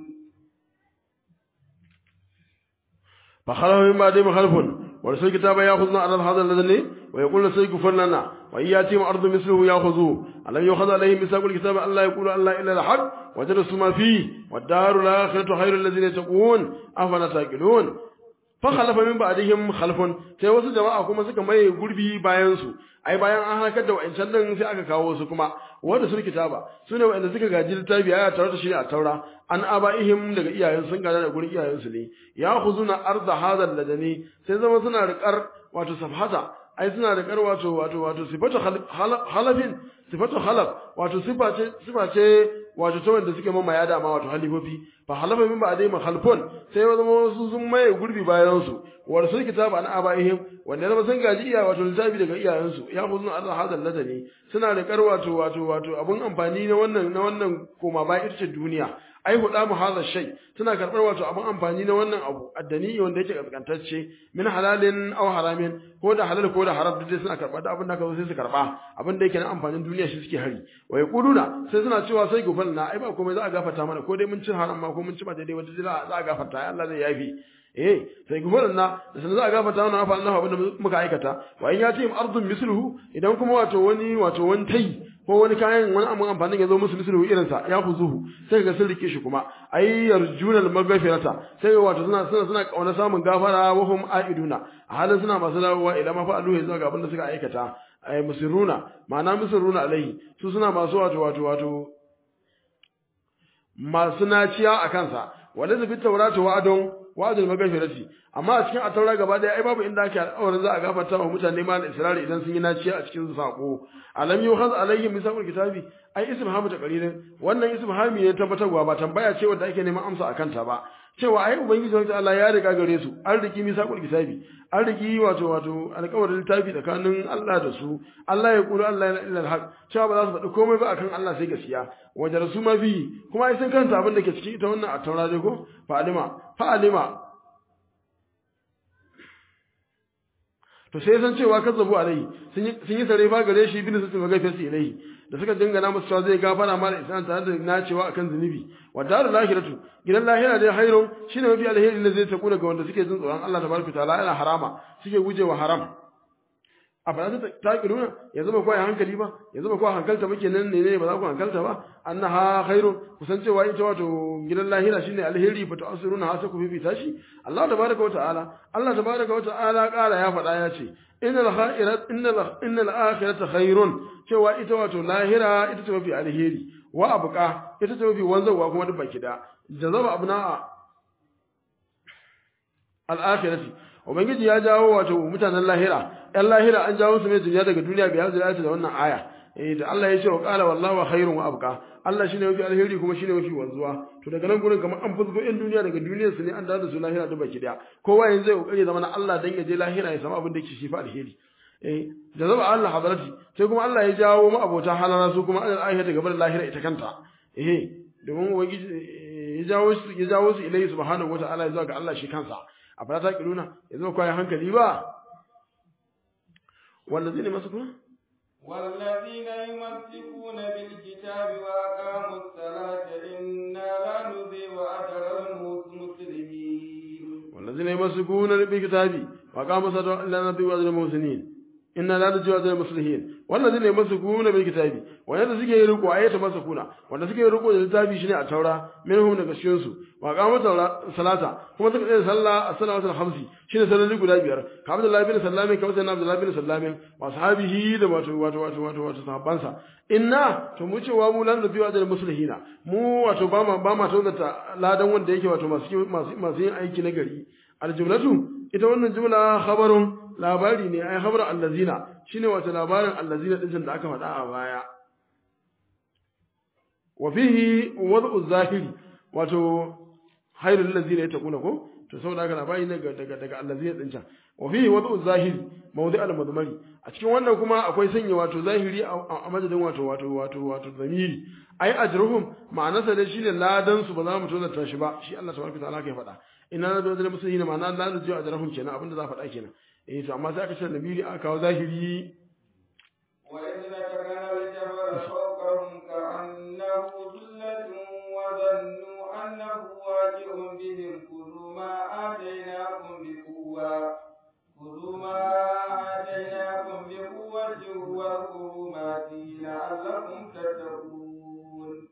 فخلف من بعدهم خلف ورسل الكتاب ياخذون على هذا الذي ويقول سيغفر لنا وإن يأتيهم أرض مثله يأخذوه ألم يؤخذ عليهم ميثاق الكتاب ألا يقولوا الله إلا الحق ودرسوا ما فيه والدار الآخرة خير الذين يتقون أفلا تعقلون fa khalafa min ba'dihim khalfun sai wasu jama'a kuma suka maye gurbi bayan su ai bayan an halakar da wa'ancan din sai aka kawo su kuma wanda sun kitaba sune wa'anda suka gaji littafi aya tare da shi a taura an abaihim daga iyayen sun gada da gurin iyayen su ne ya khuzuna arda hadal ladani sai zama suna riƙar wato safhata ai suna da kar wato wato wato sifatu halafin sifatu halaf wato sifa ce sifa ce wato ta wanda suke mamaya da ma wato halifofi fa halafa min ba dai mahalfun sai ya zama wasu sun maye gurbi bayan su war sun kitaba an abaihim wanda zama sun gaji iya wato littafi daga iyayen su ya huzun Allah hadal ladani suna da kar wato wato wato abun amfani na wannan na wannan koma ba ita ce duniya ai huda mu hadha shay suna karbar wato abun amfani na wannan abu addani wanda yake kaskantacce min halalin aw haramin ko da halal ko da haram duk suna karba da abin da ka zo sai su karba abin da yake na amfanin duniya shi suke hari wa yaquluna sai suna cewa sai gufal na ai ba komai za a gafarta mana ko dai mun ci haram ma ko mun ci ba daidai wanda za a gafarta ai Allah zai yafi eh sai gufal na da sanin za a gafarta mana fa Allah abin da muka aikata wa in yati ardun misluhu idan kuma wato wani wato wani tai ko wani kayan wani abin amfanin ya zo musu mislu irin sa ya zuhu sai ga sun rike shi kuma ay yarjuna al-maghfirata sai ga wato suna suna suna kauna samun gafara wa hum aiduna a halin suna masu dawowa ila ma fa'alu ya zuwa ga abin da suka aikata ay musirruna ma'ana musirruna alaihi su suna masu wato wato wato masu naciya a kansa wanda zabi taurata wa'adun wa'adul maghfirati amma a cikin ataura gaba daya ai babu inda ake alƙawarin za a gafarta wa mutane ma da israri idan sun yi naciya a cikin sako alam yuhaz alaihim misaqul kitabi ai ismhamu ta qalilan wannan ismhami ne tabbatarwa ba tambaya ce wanda ake neman amsa akan ta ba cewa ai ubangiji wata Allah ya riga gare su an riki misaqul kitabi an riki wato wato alƙawarin littafi tsakanin Allah da su Allah ya kula Allah ya illa alhaq cewa ba za su faɗi komai ba akan Allah sai gaskiya wajen su ma bi kuma ai sun kanta abin da ke cikin ita wannan a taura dai ko fa'alima fa'alima to sai san cewa kazzabu alai sun yi sare ba gare shi bin su maga fasi ilai da suka dingana musu cewa zai gafara ma da isan tare da nacewa akan zunubi wa darul lahiratu gidan lahira dai hayrun shine mafi alheri da zai taku daga wanda suke jin tsoron Allah tabaraka taala yana harama suke gujewa haram a ba za ta kiruna ya zama kawai hankali ba ya zama kawai hankalta muke nan ne ba za ku hankalta ba annaha khairun kusan cewa ita wato gidan lahira shine alheri fa ta'asiruna hasa ku fifita shi Allah tabaraka wa ta'ala Allah tabaraka wa ta'ala kara ya faɗa ya ce innal khairat innal innal akhirata khairun cewa ita wato lahira ita ce mafi alheri wa abqa ita ce mafi wanzawa kuma duk baki da jazaba abna al-akhirati ubangiji ya jawo wato mutanen lahira ɗan lahira an jawo su ne duniya daga duniya bai hazira da wannan aya eh da Allah ya ce wa qala wallahu khairun wa abqa Allah shine mafi alheri kuma shine mafi wanzuwa to daga nan gurin kamar an fuzgo ɗan duniya daga duniyar su ne an dawo da su lahira da baki daya kowa yanzu zai kokari zama na Allah dan ya je lahira ya samu abin da yake shi fa alheri eh da zaba Allah hadarati sai kuma Allah ya jawo mu abota halala su kuma Allah ayata gaba da lahira ita kanta eh domin ubangiji ya jawo su ya jawo su ilayhi subhanahu wataala zuwa ga Allah shi kansa a fara ta kiruna ya zama kwayan hankali ba wallazina masukuna والذين يمسكون بالكتاب وأقاموا الصلاة إنا لا نضيع أجر المسلمين والذين يمسكون بالكتاب وأقاموا الصلاة إلا نضيع أجر المحسنين inna la najwa zal muslihin wallazina yamsukuna bil kitabi wanda suke yi riko ayata masakuna wanda suke yi riko da littafi shine a taura minhum daga cikin su wa qamu salata kuma suka tsaya sallah as-salatu al-khamsi shine salloli guda biyar ka Abdullah bin Sallami ka Sayyidina Abdullah bin Sallami wa sahabihi da wato wato wato wato wato sahabbansa inna to mu cewa mu lan nabi wa zal muslihina mu wato ba ma ba ma tauzata ladan wanda yake wato masu masu yin aiki na gari aljumlatu ita wannan jumla khabarun labari ne ai khabar allazina shine wato labarin allazina din da aka faɗa a baya wa fihi wad'u zahiri wato hayrul allazina yataquna ko to saboda haka labari ne daga daga allazina din can wa fihi wad'u zahiri mawdi' al-madmari a cikin wannan kuma akwai sanya wato zahiri a madadin wato wato wato wato zamiri ai ajruhum ma'anarsa da shine ladan su ba za mu tozarta shi ba shi Allah tabaraka ta'ala ke faɗa ina na da musulmi ma'ana la da jiwa ajrahum kenan abinda za faɗa kenan eh to amma sai aka ce nabiri aka kawo zahiri wa idza takana al-jabal fawqahum ka'annahu dhullatun wa dhannu annahu waji'un bihim khudhu ma atainakum bi quwwa khudhu ma atainakum bi quwwatin wa khudhu ma fihi la'allakum tattaqun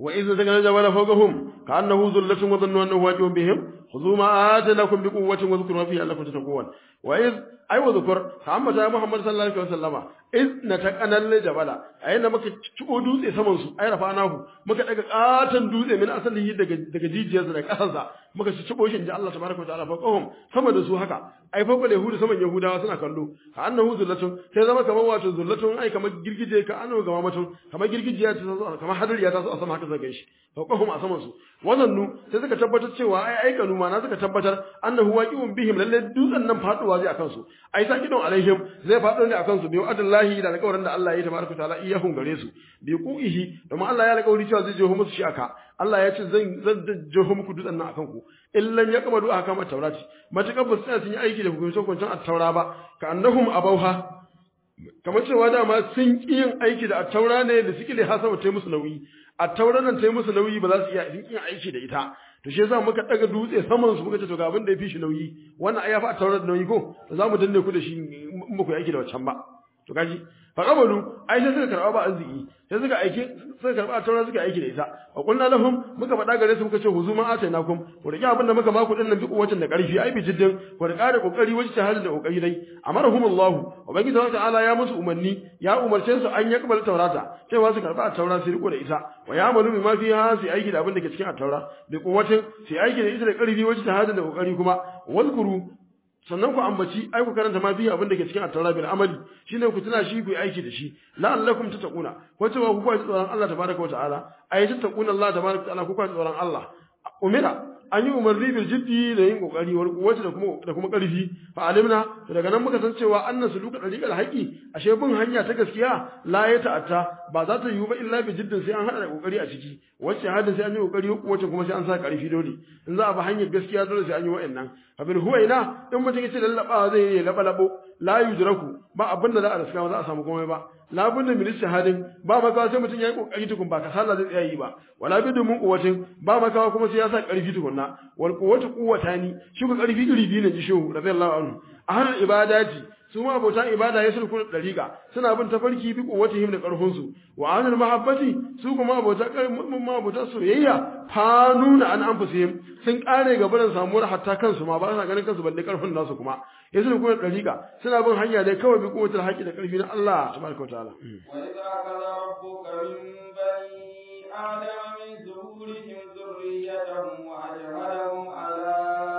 wa idh zakana jabala fawqahum ka'annahu dhullatun wa dhannu annahu waqi'un bihim khudhu ma atanakum bi quwwatin wa dhkuru ma fihi la'allakum tattaqun wa idh ay wa dhkur ka amma ta Muhammad sallallahu alaihi wasallama idh nataqanal jabala ayyana muka ciko dutse saman su ay rafanahu muka daga katan dutse min asalihi daga daga jijiyarsa da kasarsa muka ci cibo shi inda Allah tabaraka wa ta'ala faqahum sama da su haka ai fa yahudu saman yahudawa suna kallo ka annahu zullatun sai zama kamar wato zullatun ai kamar girgije ka annahu gama matun kamar girgijiya ta zo kamar hadariya ta zo a sama haka zaka shi faqahum a saman su wazannu sai suka tabbatar cewa ai aikanu ma na suka tabbatar annahu waqi'un bihim lalle dutsen nan faduwa zai akan su ai sa kidon alaihim zai fado ne akan su bi wa'adallahi da alƙawarin da Allah ya yi tabaraka ta'ala iyahum gare su bi qu'ihi domin Allah ya alƙawari cewa zai jeho musu shi aka Allah ya ce zan zan jeho muku dutsen nan akan ku illan ya kama du'a kama taurati matakar ba su sun yi aiki da hukuncin hukuncin at-taura ba ka annahum abauha kamar cewa dama sun ƙi yin aiki da at-taura ne da suke da hasaba ta musu nauyi at-taura nan ta musu nauyi ba za su iya yin aiki da ita to shi yasa muka daga dutse saman su muka ce to ga abin da ya fi shi nauyi wannan ai ya fi at-taura da nauyi ko to za mu danne ku da shi in muku aiki da wancan ba to kaji fa qabalu ai sai suka karba ba arziki sai suka aiki suka karba taura suka aiki da ita wa qulna lahum muka faɗa gare su muka ce huzuma atainakum ku rike abin da muka ba ku dinnan bi kuwacin da ƙarfi ai bi jiddin ku rika da kokari wajen shahada da kokari dai amarahumullahu ubangiji wa ta'ala ya musu umarni ya umarce su an yakbal taurata cewa su karba taura su riko da ita wa ya amalu bima fiha su aiki da abin da ke cikin taura bi kuwacin su aiki da ita da ƙarfi wajen shahada da kokari kuma wazkuru sannan ku ambaci ai ku karanta ma biyu abin da ke cikin at-taura bil amali shine ku tuna shi ku yi aiki da shi la'allakum tattaquna ko cewa ku kwaci tsoron Allah tabaraka wa ta'ala ai tattaquna Allah tabaraka wa ta'ala ku kwaci tsoron Allah umira an yi umarni bil jiddi da yin kokari wal quwwati da kuma da kuma karfi fa alimna to daga nan muka san cewa annan suluka dariqal haqi ashe bin hanya ta gaskiya la ya ta'atta ba za ta yiwu ba illa bi jiddin sai an hada da kokari a ciki wacce hada sai an yi kokari wacce kuma sai an sa karfi dole in za a bi hanyar gaskiya dole sai an yi wa'annan fa bil huwaina in mutum yace lallaba zai yi laba labo la yudraku ba abin da za a riska ba za a samu komai ba la bunna min shahadin ba makawa sai mutum yayi kokari tukun ba kasala zai tsaya yi ba wala bidu mun quwwatin ba makawa kuma sai ya sa karfi tukunna wal quwwatu quwwatani shi ku karfi iri biyu ne ji shehu radiyallahu anhu ahlul ibadati su ma abota ibada ya sulku da dariqa suna bin tafarki bi quwwatihim da karfin su wa ahlul mahabbati su kuma abota ma abota soyayya fanuna an anfusihim sun kare gaban samuwar hatta kansu ma ba sa ganin kansu balle karfin nasu kuma ya sulku da dariqa suna bin hanya dai kawai bi quwwatul haqqi da karfi na Allah tabaraka wa ta'ala وإذا أخذ ربك من بني آدم من ظهورهم ذريتهم وأشهدهم على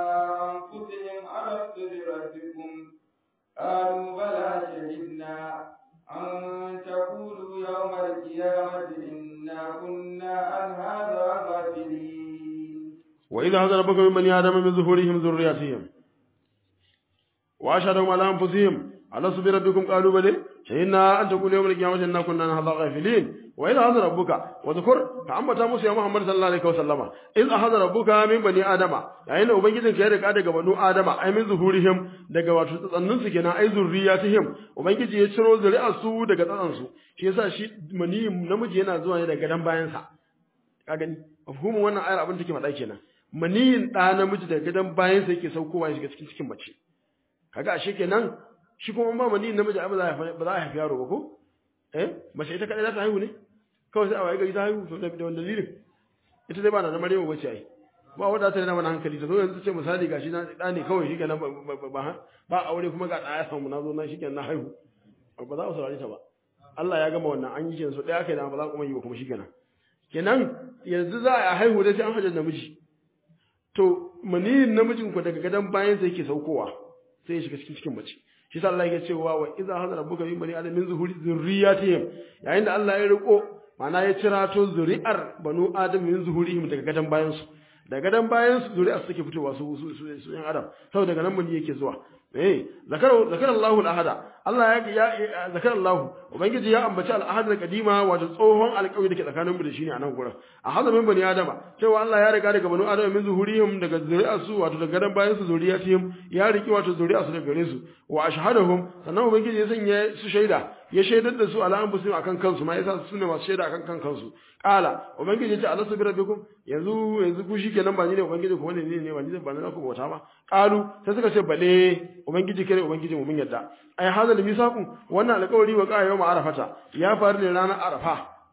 أنفسهم ألست بربكم قالوا بلى شهدنا أن تقولوا يوم القيامة إنا كنا عن هذا غافلين وإذا أخذ ربك من بني آدم من ظهورهم ذريتهم وأشهدهم على أنفسهم ألست بربكم قالوا بلى شهدنا أن تقول يوم القيامة إنا كنا عن هذا غافلين وإذا أخذ ربك وذكر فأما موسى محمد صلى الله عليه وسلم إذ أخذ ربك من بني آدم يعني ubangijin ka ya riga daga banu Adama ai min zuhurihim daga wato tsatsannin su kenan ai zurriyatihim ubangiji ya ciro zuri'ar su daga tsatsan su shi yasa shi mani namiji yana zuwa ne daga gadan bayan sa ka gani mafhumin wannan ayar abin take faɗa kenan maniyin ɗa namiji daga gadan bayan sa yake saukowa ya shiga cikin cikin mace kaga ashe kenan shi kuma ba maniyin namiji ba za a haifi yaro ba ko eh mace ita kadai za ta haihu ne kawai sai a waye gari ta haihu to da wanda dalilin ita dai ba na Maryamu bace ai ba wanda ta rena mana hankali ta zo yanzu ce misali gashi na da ne kawai shi kenan ba ba aure kuma ga ɗaya samu na zo na shi kenan na haihu ba za a saurari ta ba Allah ya gama wannan an yi kenan so ɗaya kai da ba za kuma yi ba kuma shi kenan kenan yanzu za a haihu da sai an hajjar namiji to maniyin namijin ku daga gadon bayan sai yake saukowa sai ya shiga cikin cikin mace shi sa Allah yake cewa wa idza hadara rabbuka min bani adam min zuhuri zurriyatihim yayin da Allah ya riko mana ya cira to zuri'ar banu adam min zuhurihim daga gadan bayan su daga gadan bayan su zuri'ar suke fitowa su su su, su yan adam saboda daga nan mun yake zuwa eh zakara zakara Allahu al-ahada Allah ya ya zakara Allah ubangiji ya ambaci al-ahad al-qadima wato tsohon alƙawari dake tsakanin mu da shi ne a nan gurin ahada min bani adama cewa Allah ya riga daga banu adama min zuhurihim daga zuri'ar su wato daga gadan bayan su zuriyatihim ya riki wato zuri'ar su daga gare su wa ashhadahum sannan ubangiji ya sanya su shaida ya shaidar da su ala anfusihim akan kansu ma yasa su ne masu shaida akan kan kansu qala ubangiji ya ce alastu bi rabbikum yanzu yanzu ku shikenan ba ni ne ubangiji ko wani ne ne ba ni ba na ku bauta ba qalu sai suka ce bale ubangiji kare ubangiji mu mun yadda ai hadal misaqu wannan alƙawari wa qa'a yawm arafata ya faru ne ranar arafa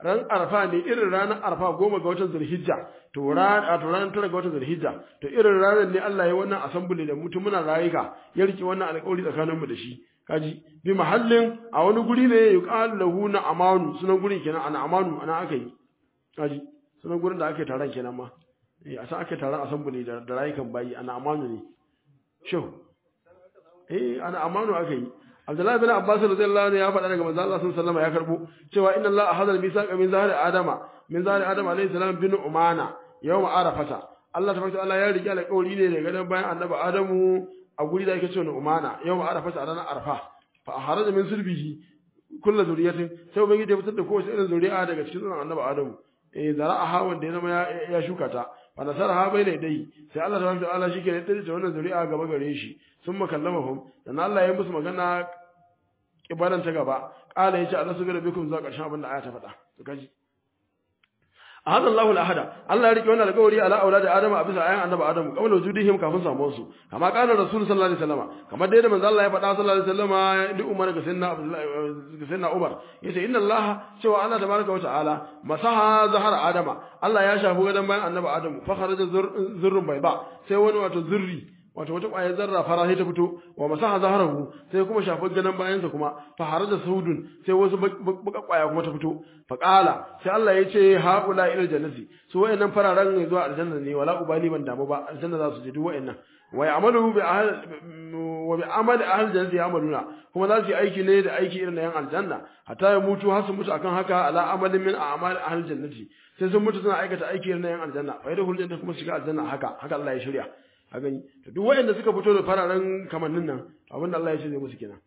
ran arfa ne irin ranar arfa goma ga watan zulhijja to ran a to ranar tara ga watan zulhijja to irin ranar ne Allah ya wannan assembly da mutum muna rayuka ya riki wannan alƙawari tsakanin mu da shi kaji bi mahallin a wani guri ne yuqalu lahu na amanu sunan gurin kenan ana amanu ana aka yi kaji sunan gurin da aka yi taron kenan ma eh a san aka yi taron assembly da da rayukan bayi ana amanu ne shehu eh ana amanu aka yi Abdullahi bin Abbas radiyallahu anhu ya faɗa daga manzo Allah sallallahu alaihi wasallam ya karbo cewa inna Allah ahadal misaqa min zahri adama min zahri adama alaihi salam bin umana yawm arafata Allah tabaraka Allah ya rike alƙawari ne daga dan bayan annabi Adamu a guri da yake cewa umana yawm arafata a ranar arfa fa haraja min sulbihi kullu zuriyatin sai ubangiji ya fitar da kowace irin zuri'a daga cikin zuwan annabi Adamu eh zara'a wanda ya zama ya shuka ta fa nasaraha bayna dai sai Allah tabaraka Allah shike ne da wannan zuri'a gaba gare shi sun makallamahum dan Allah ya musu magana kibaran ta gaba qala yace Allah subhanahu bikum zuwa ƙarshen abin da aya ta faɗa to kaji ahada Allahu al-ahada Allah ya rike wannan alƙawari ala auladi Adam a bisa ayan annabi Adam kamar wujudihim kafin samuwar su kama qala Rasul sallallahu alaihi wasallam kamar dai da manzo Allah ya faɗa sallallahu alaihi wasallam duk Umar ga sayyidina Abdullah ga sayyidina Umar yace inna Allah cewa Allah tabaraka wa ta'ala masaha zahar Adam Allah ya shafi gadan bayan annabi Adam fa kharaja zurrun bai ba sai wani wato zurri wato wata ƙwayar zarra fara sai ta fito wa masaha zaharahu sai kuma shafi ganin bayansa kuma fa haraja saudun sai wasu baka ƙwaya kuma ta fito fa qala sai Allah ya ce haula ila jannati su wayannan fararen ne zuwa aljanna ne wala ubali ban damu ba aljanna za su je duk wayannan wa ya'malu bi ahl wa bi amali ahl jannati ya'maluna kuma za su yi aiki ne da aiki irin na yan aljanna hatta ya mutu har su mutu akan haka ala amalin min a'mal ahl jannati sai sun mutu suna aikata aiki irin na yan aljanna fa yadkhul jannata kuma shiga aljanna haka haka Allah ya shirya a gani to duk waɗanda suka fito da fararen kamannin nan abin da Allah ya ce zai musu kenan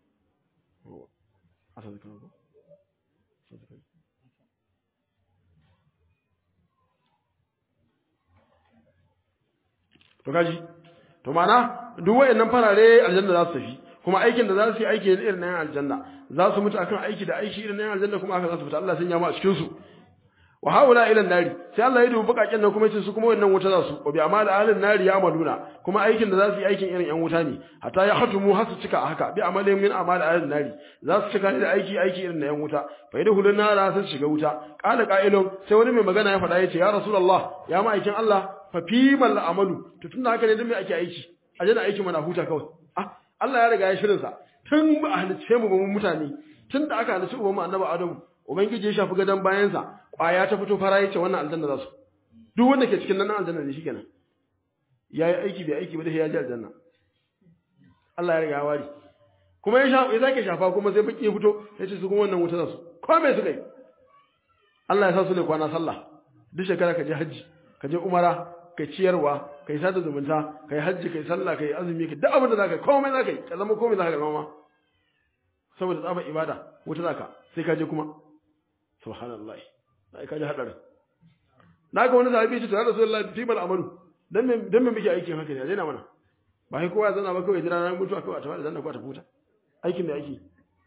to kaji to mana duk waɗannan farare aljanna za su tafi kuma aikin da za su yi aiki irin na aljanna za su mutu akan aiki da aiki irin na aljanna kuma haka za su fita Allah sun yama a cikin su wa haula ila nari sai Allah ya dubi bakakin nan kuma yace su kuma wannan wuta za su wa bi amal ahlin nari ya amaluna kuma aikin da za su yi aikin irin yan wuta ne hatta ya hatumu har su cika haka bi amalin min amal ahlin nari za su cika da aiki aiki irin na yan wuta fa idan hulun nara sun shiga wuta qala qa'ilun sai wani mai magana ya faɗa yace ya rasulullah ya ma aikin Allah fa fi mal amalu to tunda haka ne dan me ake aiki a jana aiki mana huta kawai ah Allah ya riga ya shirin sa tun ba a halice mu ba mu mutane tun da aka halice ubanmu annabi Adamu ubangiji ya shafi gadan bayansa kwaya ta fito fara yace wannan aljanna za su duk wanda ke cikin nan aljanna ne shikenan yayi aiki bai aiki ba da ya ji aljanna Allah ya riga ya wari kuma ya shafa ya zake shafa kuma sai baki ya fito yace su kuma wannan wuta za su ko me suka yi Allah ya sa su ne kwana sallah duk shekara ka je haji ka je umara kai ciyarwa kai sada zumunta kai hajji kai sallah kai azumi kai duk abin da zaka yi komai zaka yi ka zama komai zaka zama ma saboda tsabar ibada wuta zaka sai ka je kuma subhanallahi sai ka ji hadarin naga wani sahabi ce to ya rasulullahi fi mal amalu dan me dan me muke aikin haka ne a daina mana ba sai kowa zana ba kawai jira na mutu kawai a tafi da zanna ko ta futa aikin da aiki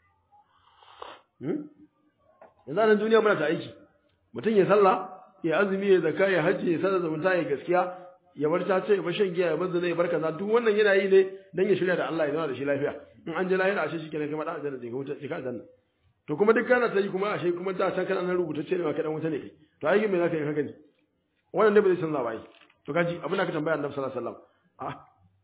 hmm yanzu nan duniya muna ta aiki mutum ya sallah ya azumi ya zakka ya hajji ya sada zumunta ya gaskiya ya bar ta ce ya bar shan giya ya bar zina ya bar kaza duk wannan yana yi ne dan ya shirya da Allah ya zama da shi lafiya in an je lahira ashe shi kenan kai ma dan aljanna zai ga wuta shi ka aljanna to kuma duk kana ta yi kuma ashe kuma da can kana nan rubutacce ne ma kai dan wuta ne kai to aikin me zaka yi haka ne wannan ne ba zai canza ba yi to kaji abin da ka tambaya Annabi sallallahu alaihi wasallam a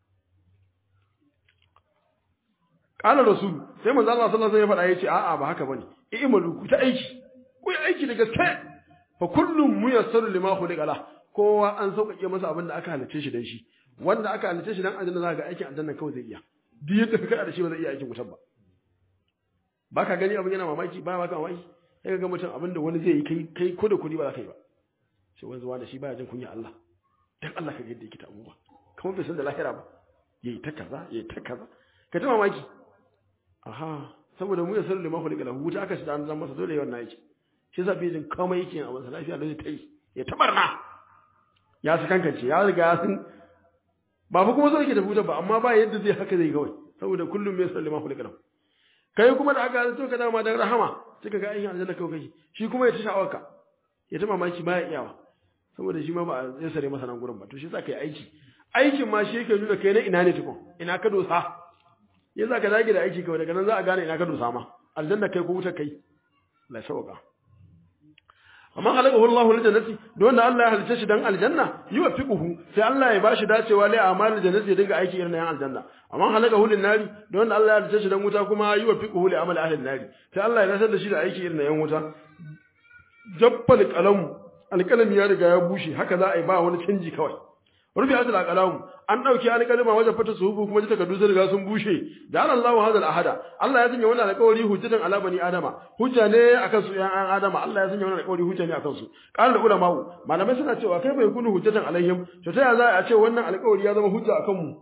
qala rasul sai manzo Allah sallallahu alaihi wasallam ya faɗa yace a'a ba haka bane i'malu ku ta aiki ku yi aiki da gaske fa kullum muyassaru lima khuliqa lah kowa an sauƙaƙe masa abin da aka halice shi dan shi wanda aka halice shi dan aljanna za ka ga aikin aljanna kawai zai iya duk yadda ka kada da shi ba zai iya aikin wutar ba ba ka gani abin yana mamaki ba ba ka mamaki sai ka ga mutum abin da wani zai yi kai kai ko da kuɗi ba za ka yi ba sai wani zuwa da shi baya jin kunya Allah dan Allah ka ga yadda yake ta abubuwa kamar bai san da lahira ba yayi ta kaza yayi ta kaza ka ta mamaki aha saboda mu ya sanar da mafi daga wuta aka shi da an zama masa dole yawan na yake shi yasa bai jin komai yake a masa lafiya da zai ta yi ya tabarna ya su kankance ya riga ya san ba fa kuma so yake da wuta ba amma ba yadda zai haka zai kawai saboda kullum mai sallama mafi daga kai kuma da aka to ka dama dan rahama sai ka ga aikin aljanna kawai kai shi kuma ya ta sha'awarka ya ta mamaki baya iyawa saboda shi ma ba zai sare masa nan gurin ba to shi yasa kai aiki aikin ma shi yake nuna kai na ina ne tukun ina ka dosa yasa ka dage da aiki kawai daga nan za a gane ina ka dosa ma aljanna kai ko wuta kai la sauka amma halakahu Allahu lil jannati don wanda Allah ya halice shi dan aljanna yuwaffiquhu sai Allah ya bashi dacewa lai amalul jannati ya dinga aiki irin na yan aljanna amma halakahu lin nari don wanda Allah ya halice shi dan wuta kuma yuwaffiquhu li amali ahli nari sai Allah ya nasar da shi da aiki irin na yan wuta jabbal qalam alqalami ya riga ya bushe haka za a yi ba wani canji kawai rufi asal aqlamu an dauki alqalama wajen fata suhubu kuma ji takardu sun riga sun bushe da Allahu hadal ahada Allah ya sanya wannan alƙawari hujjatan ala bani adama hujja ne akan su yan adama Allah ya sanya wannan alƙawari hujja ne akan su qala ulama malamai suna cewa kai bai kunu hujjatan alaihim to ta ya za a ce wannan alƙawari ya zama hujja akan mu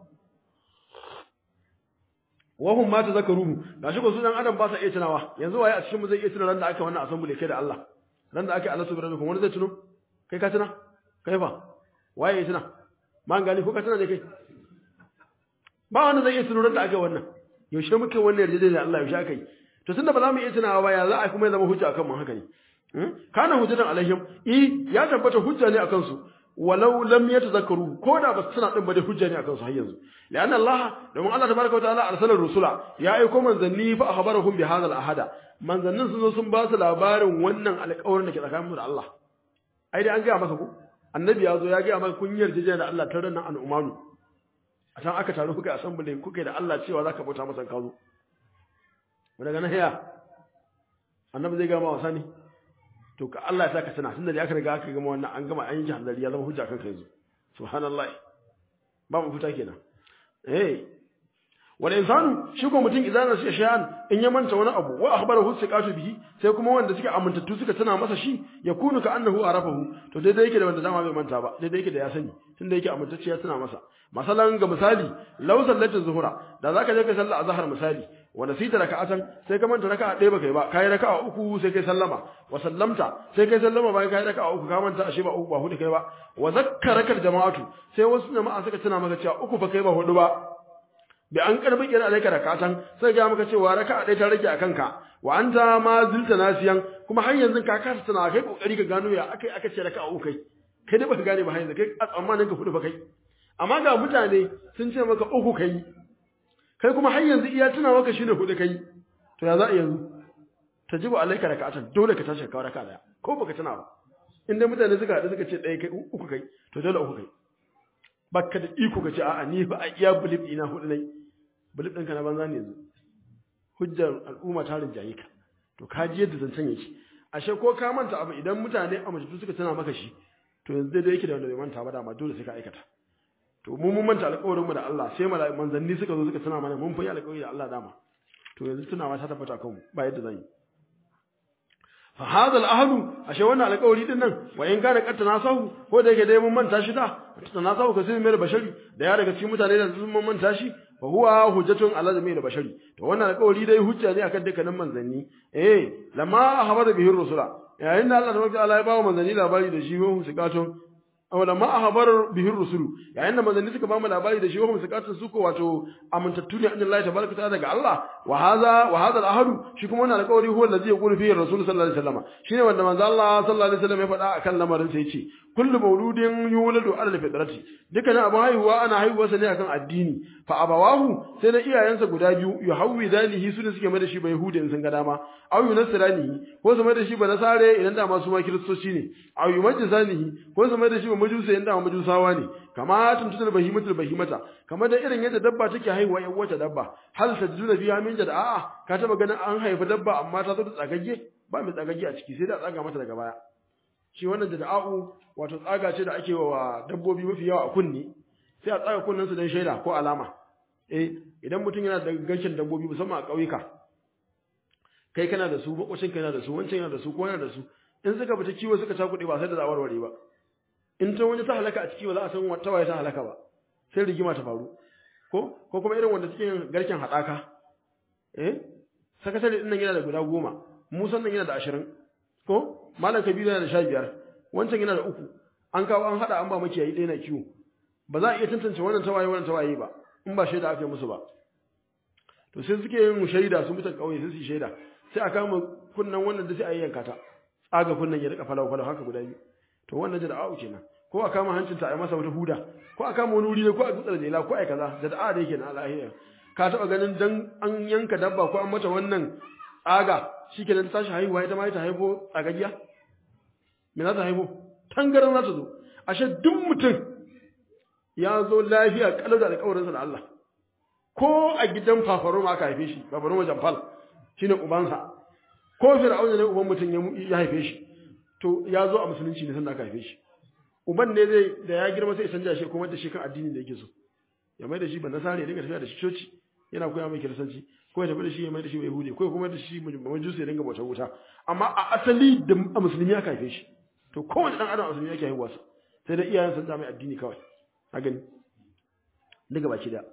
wahum ma tazakkaruhu gashi ko su dan adam ba sa iya tunawa yanzu waye a cikin mu zai iya tuna ran da aka wannan assembly kai da Allah ran da aka Allah subhanahu wa wani zai tuno kai ka tuna kai fa waye ya tuna man gani ko ka tuna ne kai ba wanda zai iya tuno ran da aka wannan yaushe muke wannan yarjejeniya da Allah yaushe aka yi to tunda ba za mu iya tunawa ba ya za a kuma zama hujja akan mu haka ne kana hujjatan alaihim i ya tabbata hujja ne akan su walau lam yatazakkaru ko da ba su tuna din ba dai hujja ne akan su har yanzu lianna Allah domin Allah tabaraka wataala arsala rusula ya aiko manzanni fa akhbarahum bi hadha al-ahada manzannin sun zo sun ba su labarin wannan alƙawarin da ke tsakanin mu da Allah ai dai an ga maka ko annabi ya zo ya ga maka kun yarjeje da Allah tare nan al'umanu a can aka taru kuka assembly kuka da Allah cewa zaka bauta masa ka zo daga nan ya annabi zai ga ma wasa ne to ka Allah ya saka tana tunda da aka riga aka gama wannan an gama an yi hanzari ya zama hujja kanka yanzu subhanallah ba mu fita kenan eh wal insanu shi ko mutum idan nasiya shay'an in ya manta wani abu wa akhbarahu siqatu bihi sai kuma wanda suke amintattu suka tana masa shi ya kunu ka annahu arafahu to daidai yake da wanda dama bai manta ba daidai yake da ya sani tunda yake amintacce ya tana masa masalan ga misali law sallatu zuhura da zaka je ka sallar azhar misali wa nasita raka'atan sai ka manta raka'a ɗaya baka yi ba kai raka'a uku sai kai sallama wa sallamta sai kai sallama bayan kai raka'a uku ka manta ashe ba uku ba hudu kai ba wa zakkaraka jama'atu sai wasu jama'a suka tuna maka cewa uku ba kai ba hudu ba bi an karbi kira alaika rakatan sai ga maka cewa raka'a ɗaya ta rage akan ka wa anta ma zilta nasiyan kuma har yanzu ka kasa tana kai kokari ka gano ya akai aka ce raka'a uku kai kai da baka gane ba har yanzu kai a tsammanin ka hudu ba kai amma ga mutane sun ce maka uku kai kai kuma har yanzu iya tuna maka shine hudu kai to ya za a yanzu tajibu alaika rakatan dole ka tashi ka raka daya ko baka tuna ba in dai mutane suka haɗu suka ce ɗaya kai uku kai to dole uku kai baka da iko ka ce a'a ni ba a iya bulib ina hudu nai bulib ɗinka na banza ne yanzu hujjar al'umma ta rinjaye ka to ka ji yadda zancen yake ashe ko ka manta abu idan mutane a majalisa suka tana maka shi to yanzu daidai yake da wanda bai manta ba dama dole sai ka aikata to mu mun manta alƙawarin mu da Allah sai mala'iku manzanni suka zo suka tana mana mun fa yi alƙawari da Allah dama to yanzu tunawa ta tabbata kanmu ba yadda zan yi fa hadha al-ahd ashe wannan alƙawari din nan wa in kana qatta nasahu ko da yake dai mun manta shi da nasahu kasir mai bashari da ya daga cikin mutane da sun mun manta shi fa huwa hujjatun ala jami'il bashari to wannan alƙawari dai hujja ne akan dukkanin manzanni eh lamma habara bihi rusula yayin da Allah tabaraka Allah ya ba manzanni labari da shi wa sikatun aw lamma ahbar bihi rusulu yayin da manzanni suka ba mu labari da shi wa sikatun su ko wato amintattu ne annabi Allah tabaraka ta'ala daga Allah wa hadha wa hadha al-ahd shi kuma wannan alƙawari huwa allazi yaqulu fihi rasul sallallahu alaihi wasallam shine wanda manzo Allah sallallahu alaihi wasallam ya faɗa akan lamarin sai yace kullu mauludin yuladu ala fitrati dukkan abu haihuwa ana haihuwa sa ne akan addini fa abawahu sai na iyayensa guda biyu yuhawwi dalihi su ne suke mai da shi ba yahudi in sun ga dama aw yunasranihi ko su mai da shi ba nasare idan da masu ma kiristoci ne aw yumajjisanihi ko su mai da shi ba majusa idan da majusawa ne kama tuntunar bahimatul bahimata kamar da irin yadda dabba take haihuwa yan wata dabba hal tajuna biya min da a'a ka taba ganin an haifa dabba amma ta zo da tsagagge ba mai tsagagge a ciki sai da tsaga mata daga baya shi wannan da da'a'u wato tsaga ce da ake wa dabbobi mafi yawa a kunni sai a tsaga kunnen su don shaida ko alama eh idan mutum yana da ganshin dabbobi musamman a ƙauyuka kai kana da su makwacin kana da su wancan yana da su ko yana da su in suka fita kiwo suka cakuɗe ba sai da zawarware ba in ta wani ta halaka a ciki ba za a san wata waye ta halaka ba sai rigima ta faru ko ko kuma irin wanda suke garken haɗaka eh sakatare din nan yana da guda goma musan nan yana da ashirin ko malam kabiru yana da sha biyar wancan yana da uku an kawo an haɗa an ba makiyayi ɗaya na kiwo ba za a iya tantance wannan tawaye wannan tawaye ba in ba shaida aka yi musu ba to sai suke yin shaida sun mutan ƙauye sai su yi shaida sai a kama kunnan wannan da sai a yi yanka ta tsaga kunnan ya rika falau falau haka guda biyu to wannan da da'a'u kenan ko a kama hancinta a yi masa wata huda ko a kama wani wuri ne ko a dutsar jela ko a yi kaza da da'a da yake na alahiyar ka taɓa ganin dan an yanka dabba ko an mata wannan tsaga shi ke ta tashi haihuwa ita ma ta haifo tsagagiya me za ta haifo tangaran za ta zo ashe duk mutum ya zo lafiya kalau da alƙawarinsa da Allah ko a gidan fafaro ma aka haife shi fafaro ma jamfal shine ubansa ko fir'auna ne uban mutum ya haife shi to ya zo a musulunci ne sanda aka haife shi uban ne zai da ya girma sai ya canja shi kuma da shi kan addini da yake so ya mai da shi ban nasara ya dinga tafiya da shi coci yana koya mai kiristanci ko ya tafi da shi ya mai da shi yahudi ko kuma da shi majusi ya dinga bautar wuta amma a asali da a musulmi aka haife shi to kowane dan adam a musulmi yake haihuwa sai da iyayen sun mai addini kawai a gani daga baki da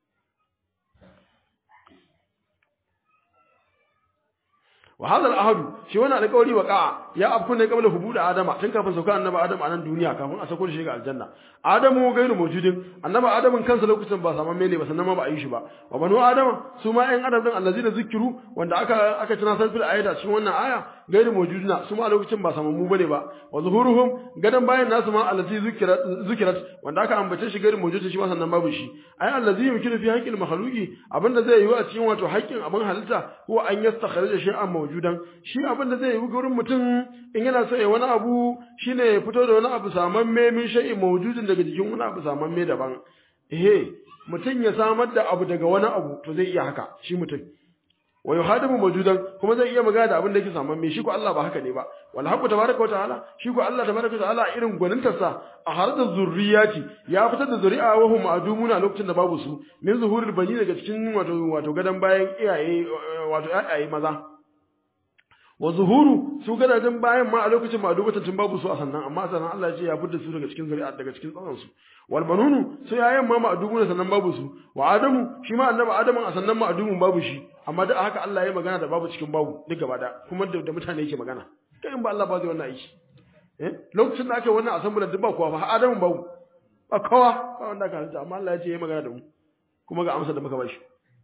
wa hadha al-ahd shi wannan alƙawari wa qa'a ya afku ne qabla hubuda adama tun kafin sauka annabi adam a nan duniya kafin a sako shi ga aljanna adamu gairu mawjudin annabi adamin kansa lokacin ba saman mene ba sannan ma ba a yi shi ba wa banu adama su ma ƴan adam din allazina zikiru wanda aka aka tuna san fil ayata cikin wannan aya gairu mawjudina su ma lokacin ba saman mu bane ba wa zuhuruhum gadan bayan nasu ma allazi zikirat zikirat wanda aka ambace shi gairu mawjudin shi ma sannan babu shi ai allazi yumkinu fi haqqil makhluqi abinda zai yi a cikin wato haƙƙin abin halitta huwa an yastakhrija shay'an mawjudan shi abinda zai yi gurin mutum in yana so ya wani abu shine ya fito da wani abu samamme min shay'in mawjudin daga jikin wani abu samamme daban eh mutum ya samar da abu daga wani abu to zai iya haka shi mutum wa yuhadimu mawjudan kuma zai iya magana da abin da yake samamme shi ko Allah ba haka ne ba wal haqqu tabaraka wa ta'ala shi ko Allah tabaraka wa ta'ala irin gwanintarsa a har da zurriyati ya fitar da zuri'a wa hum adumuna lokacin da babu su min zuhurul bani daga cikin wato wato gadan bayan iyaye wato iyaye maza wa zuhuru su gadajen bayan ma a lokacin ba dubatan tun babu su a sannan amma sannan Allah ya ce ya fitar su daga cikin zuri'a daga cikin tsatsan su wal banunu su yayan ma ma'dubu sannan babu su wa adamu shi ma annabi adamu a sannan ma'dubun babu shi amma da haka Allah ya magana da babu cikin babu duk gaba da kuma da, da mutane yake magana kai in ba Allah ba zai wannan aiki eh lokacin da aka wannan assembly duk ba kowa ba adamu babu ba kowa ba wanda aka halitta amma Allah ya ce ya magana da mu kuma ga amsa da muka bashi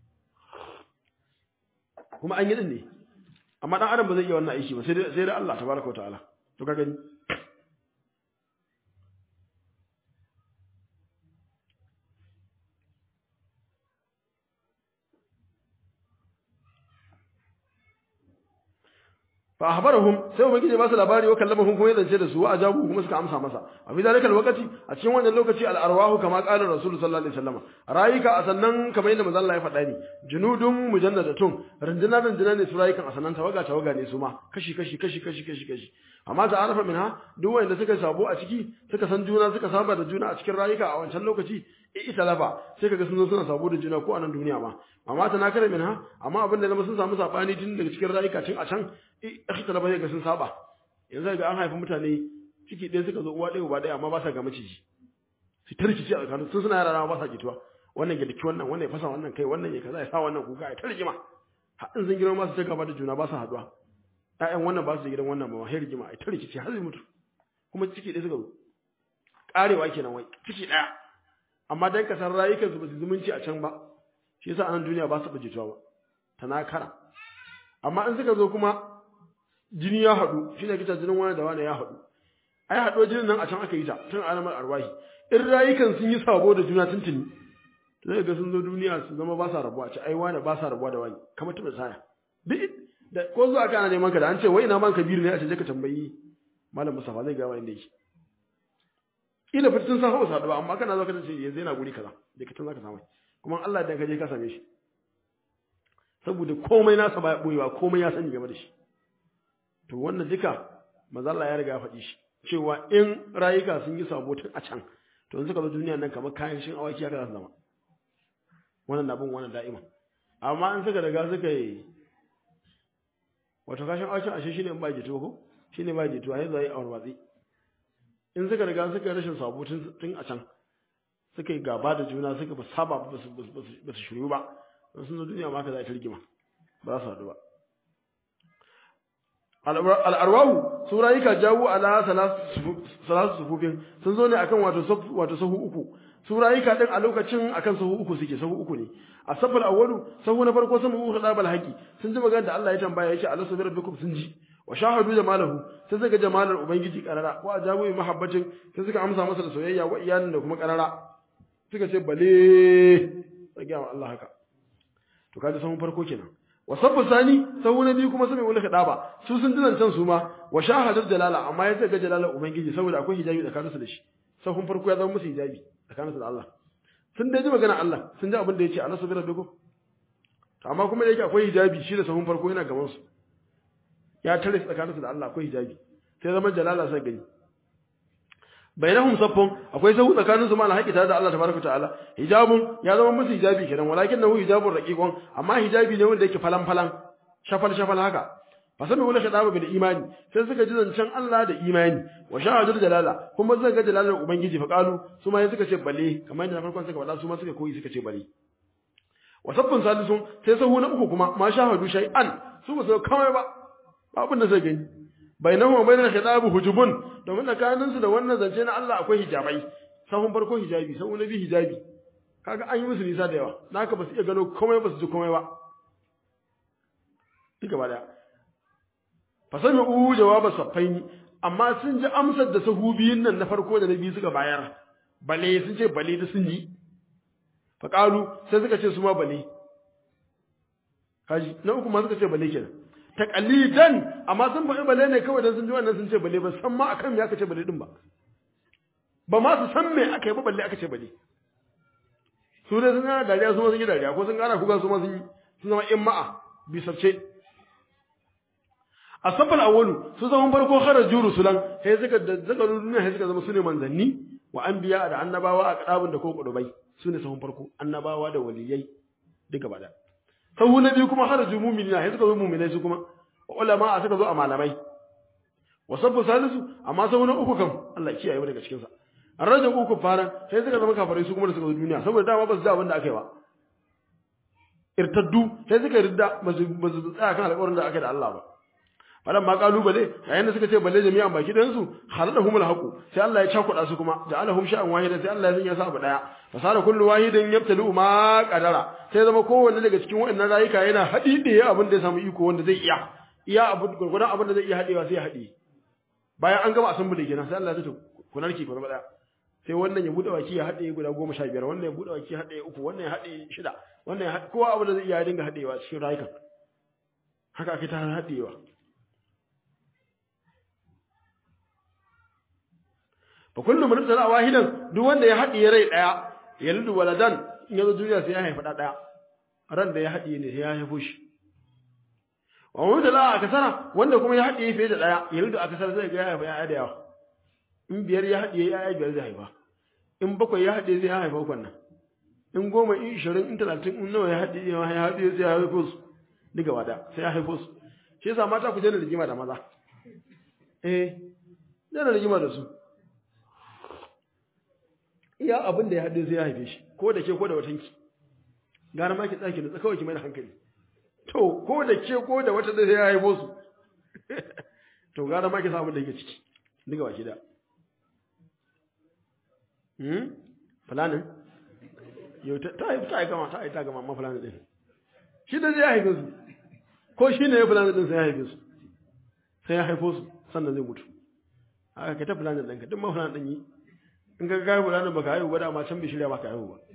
kuma an yi din ne amma dan adam ba zai iya wannan aiki ba sai dai sai dai Allah tabaraka wataala to ka gani fa ahbarahum sai ubangiji ba su labari wa kallamahum kuma yadda da su wa ajabu kuma suka amsa masa a fi zalikal waqti a cikin wannan lokaci al arwahu kama qala rasul sallallahu alaihi wasallam rayuka a sannan kamar yadda manzo Allah ya faɗa ni junudun mujannadatun rinduna rinduna ne su rayukan a sannan tawaga tawaga ne su ma kashi kashi kashi kashi kashi kashi amma ta arafa minha duk wanda suka sabo a ciki suka san juna suka saba da juna a cikin rayuka a wancan lokaci ita lafa sai kaga sun zo suna sabo da juna ko a nan duniya ma amma ta na kare minha amma abin da sun samu sabani tun daga cikin rayuka tun a can ita lafa sai ga sun saba yanzu ga an haifi mutane ciki ɗaya suka zo uwa ɗaya uba ɗaya amma ba sa ga maciji su ta rikici a tsakanin sun suna yara ba sa jituwa wannan ya daki wannan wannan ya fasa wannan kai wannan ya kaza ya sa wannan kuka ya ta rigima har in sun girma su ta gaba da juna ba sa haɗuwa ƴaƴan wannan ba su gidan wannan ba ma sai rigima ai ta rikici har zai mutu kuma ciki ɗaya suka zo ƙarewa kenan wai ciki ɗaya amma dan kasar rayukan su ba su zumunci a can ba shi yasa anan duniya ba su ba jituwa ba tanakara amma in suka zo kuma jini ya haɗu shine kita jinin wani da wani ya haɗu ai haɗuwar jinin nan a can aka yi ta tun alamar arwahi in rayukan sun yi sabo da juna tuntuni to zai ga sun zo duniya su zama ba sa rabuwa ce ai wani ba sa rabuwa da wani kamar taɓa saya duk da ko zuwa kana neman ka da an ce wai ina man kabiru ne a ce je ka tambayi malam musafa zai ga wani da yake kila fitin sa hawa saduwa amma kana zo ka ce yanzu yana guri kaza da kitan zaka samu kuma Allah dan ka je ka same shi saboda komai nasa ba ya boyewa komai ya sani game da shi to wannan duka manzo Allah ya riga ya faɗi shi cewa in rayuka sun yi sabo tun a can to in suka zo duniya nan kamar kayan shin awaki haka za su zama wannan na bin wannan da'ima amma in suka riga suka yi wato kashin awakin ashe shine in ba jito ko shine ba jito a yanzu ayi awar watsi in suka riga suka yi rashin sabo tun a can suka yi gaba da juna suka ba saba ba su shiru ba sun zo duniya ma ka za a rigima ba za su haɗu ba al'arwahu su rayuka jawo ala salatu sufufin sun zo ne akan wato sahu uku su rayuka din a lokacin akan sahu uku suke sahu uku ne a safar awwalu sahu na farko sun uku da bal haqi sun ji magana da Allah ya tambaya yake Allah sabira bikum sun ji wa shahadu jamalahu sai suka jamalar ubangiji karara wa ajabu mahabbatin sai suka amsa masa da soyayya wa iyalin da kuma karara suka ce bale sai ga Allah haka to kaji sahun farko kenan wa sabbu sani sahu na biyu kuma sami wani kadaba su sun dinan can su ma wa shahadar jalala amma ya ga jalala ubangiji saboda akwai hijabi tsakanin su da shi sahun farko ya zama musu hijabi tsakanin su da Allah sun dai ji magana Allah sun ji abin da yace Allah subhanahu wa to amma kuma da yake akwai hijabi shi da sahun farko yana gaban su ya tare su tsakanin su da Allah akwai hijabi sai zama jalala sai gani bainahum saffun akwai sahu tsakanin su ma alhaqi tare da Allah tabaraka ta'ala hijabun ya zama musu hijabi kenan walakin nahu hijabun raqiqun amma hijabi ne wanda yake falan falan shafal shafal haka fasami wala shadaba bil imani sai suka ji zancen Allah da imani wa shahadul jalala kuma suka ga jalalar ubangiji fa qalu su ma suka ce balle kamar yadda na farkon suka faɗa su ma suka koyi suka ce balle wa saffun salisun sai sahu na uku kuma ma shahadu shay'an su ba su kawai ba abin da zai gani bainahu wa bainal khitabi hujubun domin tsakanin su da wannan zance na Allah akwai hijabai sahun farko hijabi sahun nabi hijabi kaga an yi musu nisa da yawa naka ba su iya gano komai ba su ji komai ba duka ba da fasami u jawaba safaini amma sun ji amsar da sahu biyun nan na farko da na biyu suka bayar bale sun ce bale da sun ji faƙalu sai suka ce su ma bale kaji na uku ma suka ce bale kenan taqalidan amma sun faɗi bale ne kawai dan sun ji wannan sun ce bale ba san ma akan me aka ce bale din ba ba ma su san me aka yi ba balle aka ce bale su dai sun gana dariya su ma sun yi dariya ko sun gana kuga su ma sun yi sun zama in ma'a bi sabce a safal awwalu su zaman farko kharaju rusulan sai suka da suka duniya sai suka zama sune manzanni wa anbiya da annabawa a kadabun da ko kudubai sune sahun farko annabawa da waliyai duka bada sahu na biyu kuma haraju mu'minina sai suka zo mu'minai su kuma ulama a suka zo a malamai wa sabbu salisu amma sahu na uku kam Allah ya kiyaye mu daga cikin sa arrajin uku faran sai suka zama kafirai su kuma da suka zo duniya saboda dama ba su da abin da aka yi ba irtaddu sai suka ridda ba su tsaya kan alƙawarin da aka yi da Allah ba falan ma kalubale yayin da suka ce balle jami'an baki ɗayan su haladahumul haqu sai Allah ya cakuɗa su kuma ja'alahum sha'an wahidan sai Allah ya sanya su abu daya fasara kullu wahidin yabtalu ma qadara sai zama kowanne daga cikin waɗannan rayuka yana haɗiɗe abin da ya samu iko wanda zai iya iya abu gurgurdan abin da zai iya haɗewa sai ya haɗe bayan an gama assembly kenan sai Allah ya ce ku narke ku zama daya sai wannan ya bude baki ya haɗe guda goma sha biyar wannan ya bude baki ya haɗe uku wannan ya haɗe shida wannan ya haɗe kowa abin da zai iya ya dinga haɗewa cikin rayukan haka ake ta haɗewa fa kullu man tala wahidan duk wanda ya haɗiye rai daya yaldu waladan in yazo duniya sai ya haifa da daya ran da ya haɗiye ne sai ya haifo shi wa man tala akasara wanda kuma ya haɗiye fiye da daya yaldu akasara zai ga ya haifa ya da yawa in biyar ya haɗiye ya biyar zai haifa in bakwai ya haɗiye zai haifa ukun nan in goma in ishirin in talatin in nawa ya haɗiye ya haɗiye sai ya haifo su duka wada sai ya haifo su shi yasa mata ku daina rigima da maza eh daina rigima da su iya abin da ya haɗe sai ya haife shi ko da ke ko da watanki gara ma ki tsaki da kawai ki mai da hankali to ko da ke ko da wata da sai ya haifo su to gara ma ki samu da yake ciki duka baki da hmm fulanin yau ta ta ta gama ta ta gama ma fulanin din shi da zai haife su ko shi ne ya fulanin din sai ya haife su sai ya haifo su sannan zai mutu haka ka ta fulanin ɗinka duk ma fulanin ɗin yi in ka gaibu ranar baka haihu ba dama can bai shirya baka haihu ba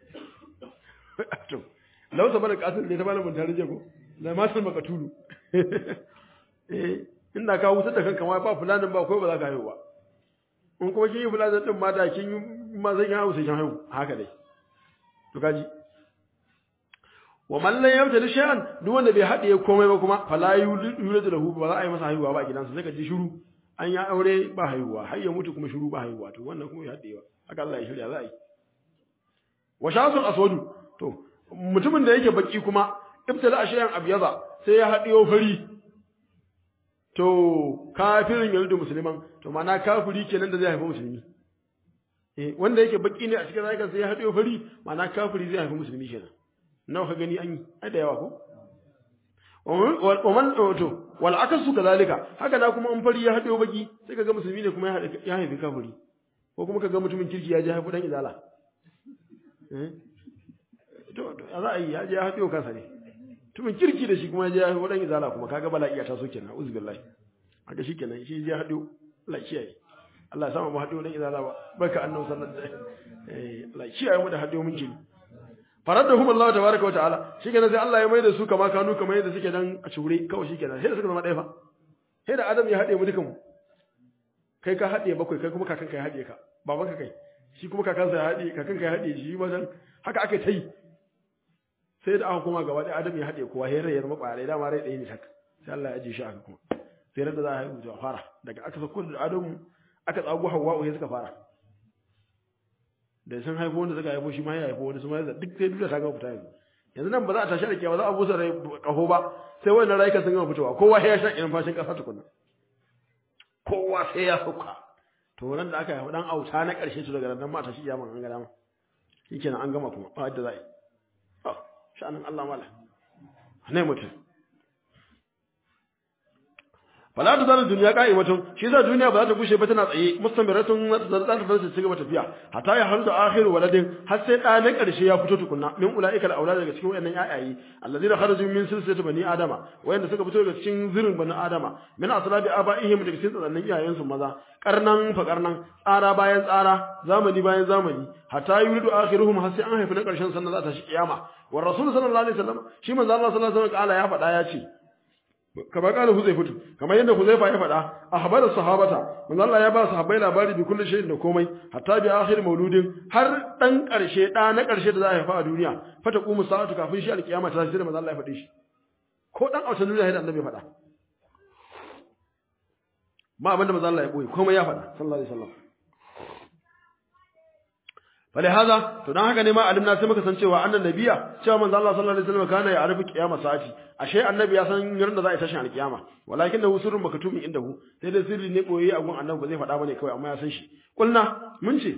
to lausa bada kasir ne ta bada mun tare ko da masul maka tulu eh inda ka wutar da kanka ma ba fulanin ba ko ba za ka haihu ba in kuma kin yi fulanin din ma da kin yi ma zan yi haihu sai kin haihu haka dai to kaji wa man lam yabtali shay'an duk wanda bai hadiye komai ba kuma fala yuladu lahu ba za a yi masa haihuwa ba a gidansa sai ka ji shiru an ya aure ba haihuwa har ya mutu kuma shiru ba haihuwa to wannan kuma ya haɗewa haka Allah ya shirya za a yi wa shasun aswadu to mutumin da yake baki kuma ibtala ashiyan abyaza sai ya haɗiyo fari to kafirin yaldu musulman to mana kafiri kenan da zai haifa musulmi eh wanda yake baki ne a cikin rayuwar sai ya haɗiyo fari mana kafiri zai haifa musulmi kenan nawa ka gani an yi ai da yawa ko ومن to wal akasu kazalika haka da kuma in fari ya haɗe baki sai kaga musulmi ne kuma ya haifi kafiri ko kuma kaga mutumin kirki ya je haifi dan izala to to za a yi ya je ya haɗe kansa ne mutumin kirki da shi kuma ya je ya haifi dan izala kuma kaga bala'i ya taso kenan uzu billahi haka shi kenan shi ya haɗe Allah ya kiyaye Allah ya sama mu haɗe dan izala ba barka annabi sallallahu alaihi wasallam eh Allah ya kiyaye mu da haɗe mun kiri faradahum Allah tabaraka wa ta'ala shikenan sai Allah ya mai da su kama kanu kamar yadda suke dan a cure kawai shikenan sai da suka zama ɗaya fa sai da Adam ya haɗe mu dukan mu kai ka haɗe bakwai kai kuma kakanka ya haɗe ka babanka kai shi kuma kakansa ya haɗe kakanka ya haɗe shi ma dan haka aka ta yi sai da aka koma gaba ɗaya Adam ya haɗe kowa sai rai ya zama ƙwarai dama rai ɗaya ne tak sai Allah ya ajiye shi aka kuma sai da za a haihu a fara daga aka sako da Adamu aka tsago Hawwa sai suka fara da sun haifo wanda suka haifo shi ma ya haifo wani su ma ya duk sai duniya ta gama fita yanzu yanzu nan ba za a tashi da kiyawa za a busa rai kaho ba sai wannan rayuka sun gama fitowa kowa sai ya sha irin fashin kasa tukunna kowa sai ya sauka to nan da aka haifa dan auta na karshe su daga nan ma tashi yaman an ga dama shikenan an gama kuma ba yadda za a yi sha'anin Allah mala ne mutum fala ta zalin duniya qa'imatun shi yasa duniya ba za ta gushe ba tana tsaye mustamiratun za ta fara ci gaba tafiya hatta ya halu da akhiru waladin har sai da na karshe ya fito tukunna min ulaika al-aulad daga cikin wayannan ayayi allazina kharaju min silsilati bani adama wayanda suka fito daga cikin zirin bani adama min aslabi abaihim daga cikin tsanannin iyayen su maza karnan fa karnan tsara bayan tsara zamani bayan zamani hatta yuridu akhiruhum har sai an haifi na karshen sannan za ta shi kiyama wa rasul sallallahu alaihi wasallam shi manzo Allah sallallahu alaihi wasallam ya faɗa ya ce kama kala Huzaifatu kamar yadda Huzaifa ya faɗa ahbara sahabata manzo Allah ya ba sahabbai labari bi kullu shay'in da komai hatta bi akhir mauludin har dan karshe da na karshe da za a haifa a duniya fata qumu sa'atu kafin shi alkiyama ta sai da manzo Allah ya faɗi shi ko dan autan duniya sai da annabi ya faɗa ma abinda manzo Allah ya boye komai ya faɗa sallallahu alaihi wasallam فلهذا to dan haka ne ma alimna sai muka san cewa annan nabiya cewa manzo Allah sallallahu alaihi wasallam kana ya arifi kiyama sa'ati ashe annabi ya san yarin da za a tashi alkiyama walakin da sirrun makatumin indahu sai da sirri ne boye a gun annabi ba zai faɗa bane kawai amma ya san shi kulna mun ce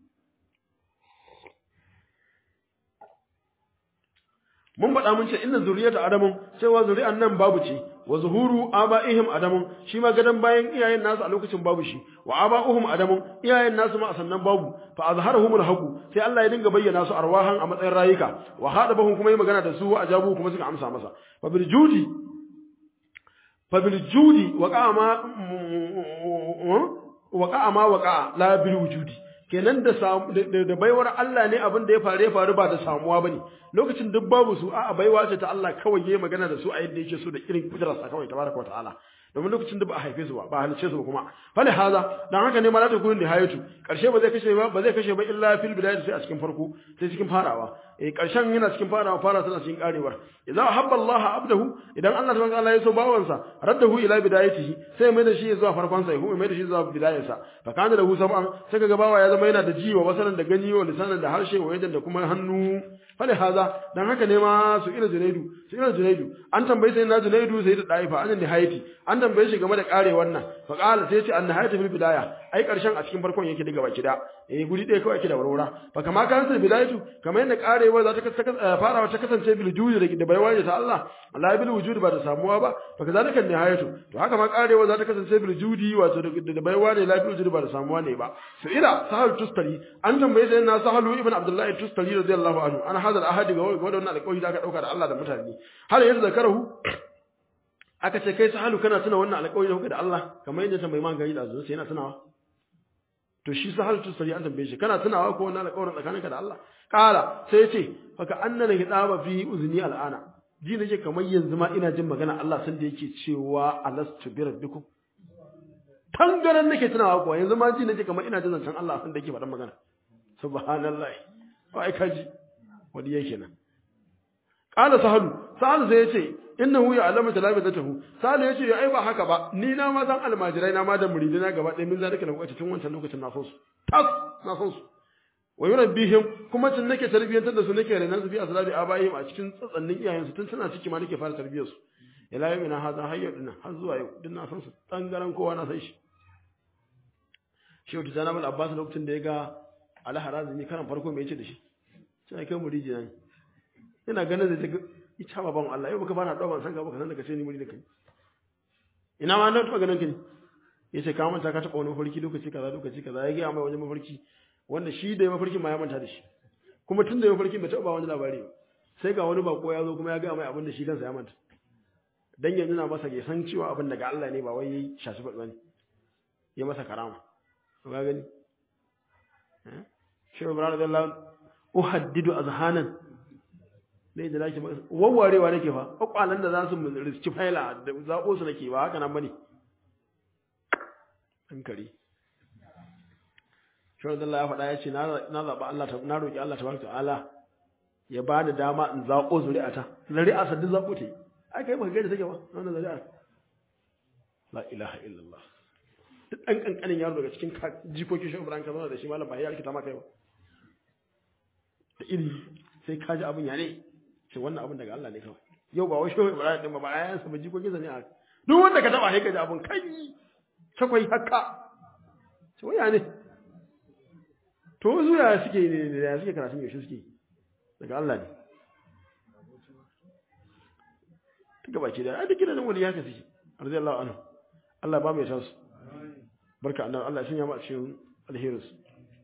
mun faɗa mun ce inna zuriyata adamun cewa zuri'an nan babu ce wa zuhuru aba'ihim adamun shi ma gadan bayan iyayen nasu a lokacin babu shi wa aba'uhum adamun iyayen nasu ma a sannan babu fa azharahum alhaqu sai Allah ya dinga bayyana su arwahan a matsayin rayuka wa hadabahum kuma yi magana da su wa ajabu kuma suka amsa masa fa bil judi fa bil judi wa qama wa qama wa qa la bil wujudi kenan da da baiwar Allah ne abin da ya faru ya faru ba da samuwa bane lokacin duk babu su a'a baiwa ce ta Allah kawai yayi magana da su a yadda yake so da irin kudrarsa kawai tabaraka ta'ala domin lokacin da ba a haife su ba ba halice su ba kuma fali haza dan haka ne malata gurin nihayatu karshe ba zai kashe ba ba zai kashe ba illa fil bidayati sai a cikin farko sai cikin farawa eh karshen yana cikin farawa fara tana cikin karewar idan habba Allah abdahu idan Allah tabaraka Allah ya so bawansa raddahu ila bidayatihi sai mai da shi zuwa farkon sa kuma mai da shi zuwa bidayarsa fa kana lahu sab'an sai kaga bawa ya zama yana da jiwa wasanan da gani wa lisanan da harshe wa yadan da kuma hannu fali haza dan haka ne ma su ila junaidu su ila junaidu an tambaye sai na junaidu sai da daifa an nihayati an tambaye shi game da karewar nan fa qala sai ce an nihayatu fil bidaya ai karshen a cikin farkon yake daga baki da eh guri ɗaya kawai ake da warwara fa kama kan sai bidayatu kamar yadda karewa za ta fara ta kasance bil judi da baiwa ta Allah Allah bil wujudi ba da samuwa ba fa kazalika nihayatu to haka ma karewa za ta kasance bil judi wato da baiwa ne la bil wujudi ba da samuwa ne ba su ila sahal tustari an tambaye sai na sahalu ibn abdullahi tustari radiyallahu anhu an hadal ahadi ga wannan alƙawari da aka dauka da Allah da mutane har yanzu zakarahu aka ce kai sahalu kana tuna wannan alƙawari da kuka da Allah kamar yadda tambayi man gari da zuwa sai yana tunawa to shi sahalu tustari an tambaye shi kana tunawa ko wannan alƙawarin tsakaninka da Allah kala sai ya ce faka annana hidaba fi uzni al'ana ji nake kamar yanzu ma ina jin magana Allah san da yake cewa alastu bi rabbikum tangaran nake tunawa kuwa yanzu ma ji nake kamar ina jin zancen Allah san da yake faɗan magana subhanallah ai kaji wani yake nan qala sahalu sahalu sai yace innahu ya'lamu talabatahu sahalu yace ai ba haka ba ni na ma san almajirai na ma da muridina gaba ɗaya min zalika lokaci tun wancan lokacin na san su tas na san su wa yurabbihim kuma tun nake tarbiyantar da su nake renan su fi aslabi abaihim a cikin tsatsannin iyayen su tun suna ciki ma nake fara tarbiyar su ila yau ina haza hayyar dinnan har zuwa yau din na san su tangaran kowa na san shi shehu tijana bin abbas lokacin da ya ga alharazimi karan farko me yace da shi sai kai mu rijiya ne ina ganin da ta ita baban Allah yau baka bana dawo ban san ka baka san daga sai ni muri da kai ina ma na taba ganin ka ne yace ka manta ka taba wani mafarki lokaci kaza lokaci kaza ya ga mai wani mafarki wanda shi da ya mafarkin ma ya manta da shi kuma tun da ya mafarkin bai taba ba wani labari ba sai ga wani bako ya zo kuma ya ga mai abin da shi kansa ya manta dan ya nuna masa ya san cewa abin daga Allah ne ba wai yayi shashi ba bane ya masa karama to ga gani eh shi Ibrahim radiyallahu uhaddidu azhanan ne da nake wawwarewa nake fa kwakwalan da za su riski faila da zabo su nake ba haka nan bane hankali shi Allah ya faɗa ya ce na zaɓa Allah na roƙi Allah tabaraka ta'ala ya ba ni dama in zaƙo zuri'ata zuri'a sa duk zaƙo ta yi ai kai baka gaida take ba wannan zuri'a la ilaha illallah duk ɗan ƙanƙanin yaro daga cikin jikokin shi Ibrahim ka zauna da shi malam ba ya rikita maka yau da iri sai ka ji abin ya ne ce wannan abin daga Allah ne kawai yau ba wai shehu Ibrahim din ba ba ayansa ba jikokin sa ne a duk wanda ka taba sai ka ji abin kai takwai haka ce waya ne to su ya suke ne ya suke karatun yaushe suke daga Allah ne duka baki da ai duk gidan wani ya ka suke radiyallahu anhu Allah ba mai tasu barka annabi Allah ya sanya mu a cikin alherin su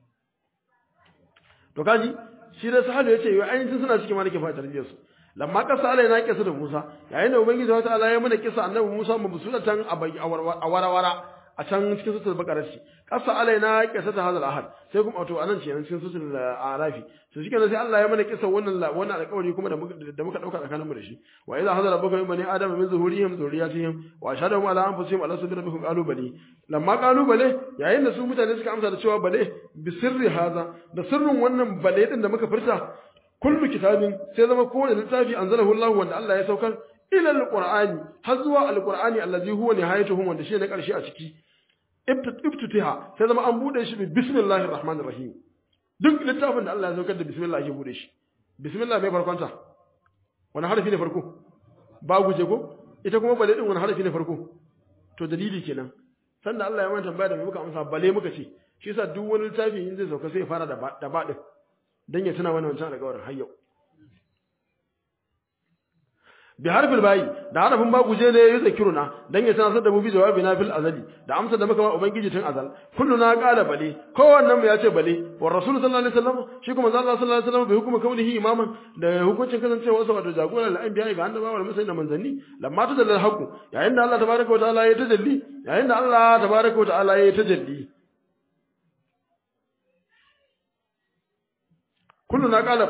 to kaji shi da sahabi yace yau ainihin suna cikin malike fa tarbiyyar su lamma kasa Allah yana kisa da Musa yayin da ubangiji wata Allah ya mana kisa annabi Musa mabsulatan a warawara a can cikin sutul baqara shi kasa alaina kisa ta hadal ahad sai kuma wato anan ce cikin sutul arafi to shi kenan sai Allah ya mana kisa wannan wannan alƙawari kuma da muka da muka dauka tsakanin mu da shi wa idza hadara rabbuka min bani adama min zuhurihim zurriyatihim wa ashhadu ala anfusihim ala sabbi rabbihim qalu bali lamma qalu bale yayin da su mutane suka amsa da cewa bale bi sirri haza da sirrin wannan bale din da muka furta kullu kitabin sai zama kowane littafi anzalahu Allah wanda Allah ya saukar ila alqur'ani har zuwa alqur'ani allazi huwa nihayatuhum wanda shi ne karshe a ciki ibtitiha sai zama an bude shi bi bismillahir rahmanir rahim duk littafin da Allah ya saukar da bismillah ake bude shi bismillah mai farkonta wani harfi ne farko ba guje ko ita kuma bale din wani harfi ne farko to dalili kenan sanda Allah ya mana tambaya da muka amsa bale muka ce shi yasa duk wani littafi in zai sauka sai ya fara da ba da ba din dan ya tuna wannan wancan alƙawarin har yau bi harfil bayi da harafin ba guje ne ya zakiruna dan ya sanar da mu bi jawabi na fil azali da amsa da muka ma ubangiji tun azal kullu na qala bale kowannen mu ya ce bale wa rasul sallallahu alaihi wasallam shi kuma Allah sallallahu alaihi wasallam bai hukuma kaunihi imaman da hukuncin kasancewa sa wato jagora da anbiya ga annabawa da musayin da manzanni lamma ta dalil haqu yayin da Allah tabaraka wa ta'ala ya tajalli yayin da Allah tabaraka wa ta'ala ya tajalli kullu na qala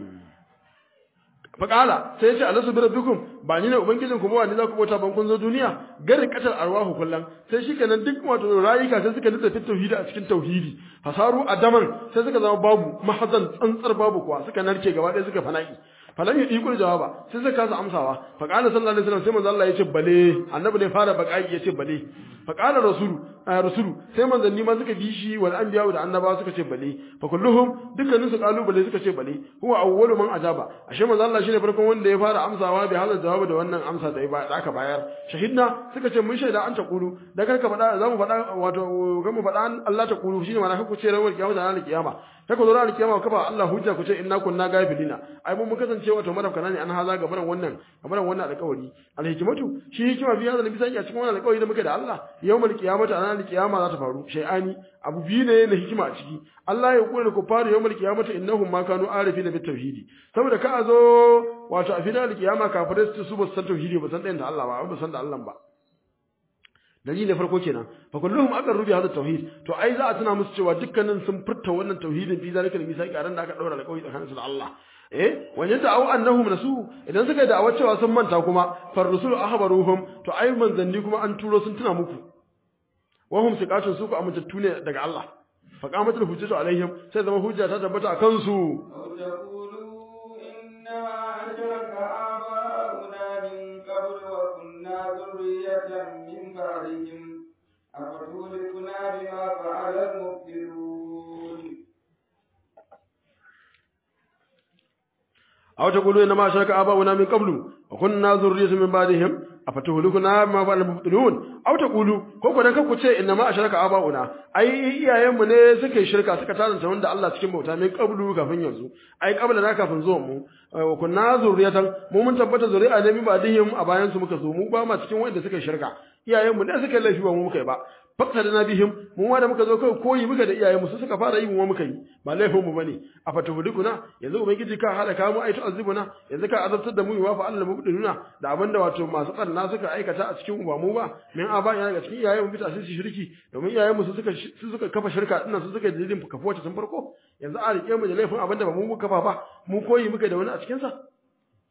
faƙala sai ya ce alasu bi rabbikum ba ni ne ubangijin ku ba wani za ku bauta ban kun zo duniya garin katar arwahu kullan sai shikenan duk wato rayuka sai suka nutsa tauhidi a cikin tauhidi fasaru adaman sai suka zama babu mahazan tsantsar babu kuwa suka narke gaba ɗaya suka fana'i falan yi ikul jawaba sai suka kasa amsawa faqala sallallahu alaihi wasallam sai manzo Allah ya ce bale annabi ne fara baqai ya ce bale faqala rasulu rasulu sai manzanni ma suka bi shi wal anbiya da annabawa suka ce bale fa kulluhum dukkanin su kalu bale suka ce bale huwa awwalu man ajaba ashe manzo Allah shine farkon wanda ya fara amsawa bi halal jawabi da wannan amsa da da aka bayar shahidna suka ce mun shaida an ta kulu da kar ka faɗa za mu faɗa wato ga mu faɗa Allah ta kulu shine ma ku ce rawar kiyama da ranar kiyama kai ku zo ranar kiyama kafa Allah hujja ku ce inna kunna gafilina ai mun mun kasance wato marafkana ne an haza gaban wannan gaban wannan alƙawari alhikmatu shi hikima biya da bisa a cikin wannan alƙawari da muke da Allah yawmal qiyamati a ranar kiyama za ta faru shay'ani abu biyu ne na hikima a ciki Allah ya kula da kufaru yawmal qiyamati innahum ma kanu arifina bit tauhidi saboda ka zo wato a final kiyama kafirai su ba san tauhidi ba san da Allah ba ba san da Allah ba dalili farko kenan fa kulluhum aqarru bi hadha tauhid to ai za a tuna musu cewa dukkanin sun furta wannan tauhidin fi zalika misaki a ran da aka daura alƙawari tsakaninsu da Allah eh wani ta au annahum nasu idan suka yi da'awar cewa sun manta kuma far rusul ahbaruhum to ai manzanni kuma an turo sun tuna muku wa hum siqatun su ku amintattu ne daga Allah fa qamatul hujjatu alaihim sai zama hujja ta tabbata akan su أفتهلكنا بما فعل المبطلون أو تقولوا إنما أشرك آباؤنا من قبل وكنا ذرية من بعدهم أفتهلكنا بما فعل المبطلون أو تقولوا كوكو dan kanku ce innama ashraka aba'una ai iyayenmu ne suka yi shirka suka taranta wanda Allah cikin bauta min qablu kafin yanzu ai qabla na kafin zuwan mu wa kunna zurriyatan mu mun tabbata zuri'a ne min ba'dihim a bayan su muka zo mu ba ma cikin wanda suka yi shirka iyayenmu ne suka yi laifi ba mu muka yi ba fakta na bihim mu ma da muka zo kai koyi muka da iyayen mu su suka fara yi mu muka yi ba laifin mu bane a fatahudukuna yanzu ubangiji ka halaka mu aitu azibuna yanzu ka azabtar da mu wa fa Allah mubdinuna da abinda wato masu tsanna suka aikata a cikin uba mu ba min aba yana ga cikin iyayen mu bisa su shirki domin iyayen mu su suka su suka kafa shirka dinnan su suka dalilin kafa wacce tun farko yanzu a rike mu da laifin abinda ba mu muka kafa ba mu koyi muka da wani a cikin sa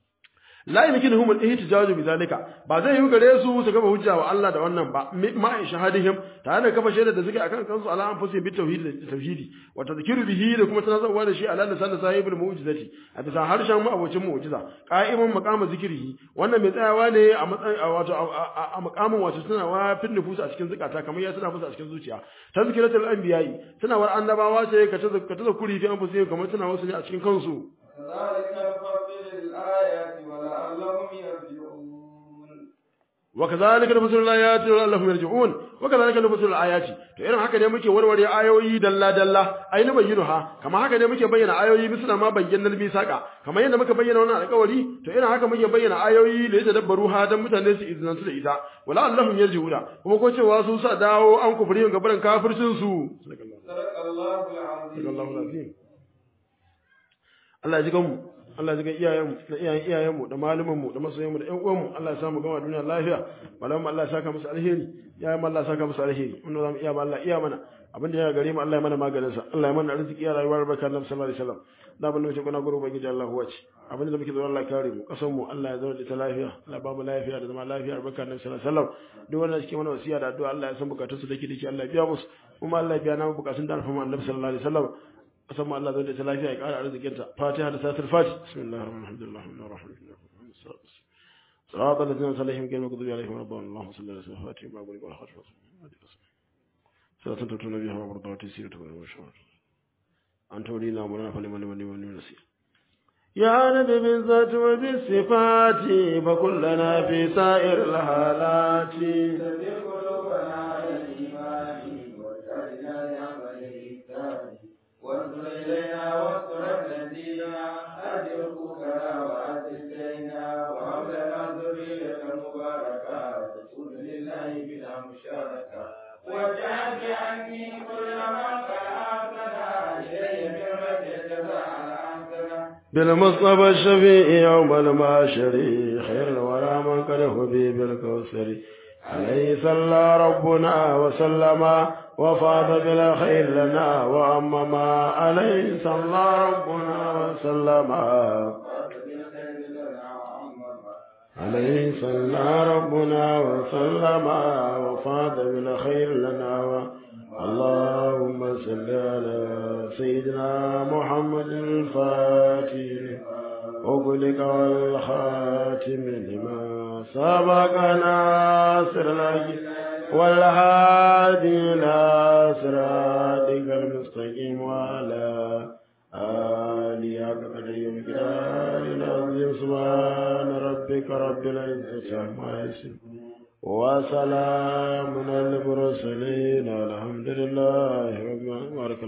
la yumkinuhum al-ihtijaj bi zalika ba zai yi gare su su kafa hujja wa Allah da wannan ba ma shahadihim tare da kafa shaida da suke akan kansu ala anfusihim bi tauhid da tauhidi wa tadhkiru bihi da kuma tanazzawa da shi ala lisan sahibul mu'jizati a bisa harshen mu abocin mu'jiza qa'iman maqama zikrihi wannan mai tsayawa ne a matsayin wato a maqamin wato tunawa fil nufus a cikin zukata kamar ya tuna musu a cikin zuciya tazkiratul anbiya'i tunawar annabawa ce ka tazkuri fi anfusihim kamar tuna wasu ne a cikin kansu كذلك نفصل الآيات ولعلهم يرجعون وكذلك نفصل الآيات لعلهم يرجعون وكذلك نفصل الآيات to irin haka ne muke warware ayoyi dalla dalla ai na bayyana ha kamar haka ne muke bayyana ayoyi misala ma bayyana misaka kamar yadda muka bayyana wannan alƙawari to irin haka muke bayyana ayoyi da yadda dabbaru ha dan mutane su izinantu da ita wala allahum yarji'una kuma ko cewa su sa dawo an kufri ga barin kafircin su صدق الله العظيم sallallahu alaihi Allah ya ji ganmu Allah ya ji gan iyayenmu da iyayen iyayenmu da malumanmu da masoyanmu da ƴan uwanmu Allah ya samu gama duniya lafiya malamu Allah ya saka musu alheri iyayen Allah ya saka musu alheri wannan zamu iya ba Allah iya mana abin da ya gare mu Allah ya mana maganin sa Allah ya mana arziki ya rayuwar barka Annabi sallallahu alaihi wasallam da ban muke kuna guru ubangiji Allah huwa ce abin da muke zuwa Allah ya kare mu kasan mu Allah ya zauna da ta lafiya Allah ba mu lafiya da zama lafiya barka Annabi sallallahu alaihi wasallam duk wanda suke mana wasiya da addu'a Allah ya san bukatun su dake dake Allah ya biya musu kuma Allah ya biya namu bukatun da alfama Annabi sallallahu alaihi wasallam kasan mu Allah zai da ta lafiya ya kara arzikinta fatiha da satar fati bismillahir rahmanir rahim alhamdulillah صراط الذين أنعمت عليهم غير المغضوب عليهم ولا الضالين اللهم صل على سيدنا فاتح ما بلغ ولا خاتم صلاة تتون بها وبرضات سيرة وشهر أنت ولينا مولانا فلمن من من نسير يا نبي بالذات وبالصفات فكلنا في سائر الحالات سبح قلوبنا على الإيمان واجعلنا لعمل الإحسان وانظر إلينا واستر الذين أجركوكنا وأتينا وهب لنا ذرية مباركة تكون لله بلا مشاركة واجعل بعني كل من قد أحسن إلي برمة الجزاء الحسنة بالمصطفى الشفيع يوم المعشر خير الورى من قد هدي بالكوثر عليه صلى ربنا وسلم وفاض بالخير لنا وأمما عليه صلى ربنا وسلم عليه صلى ربنا وسلم وفاض بالخير لنا و... اللهم صل على سيدنا محمد الفاتح أغلق والخاتم لما سبق ناصر الحق والهادي إلى صراطك المستقيم وعلى آله حق قدر ومقدار العظيم سبحان ربك رب العزة عما يصفون وسلام على المرسلين الحمد لله رب العالمين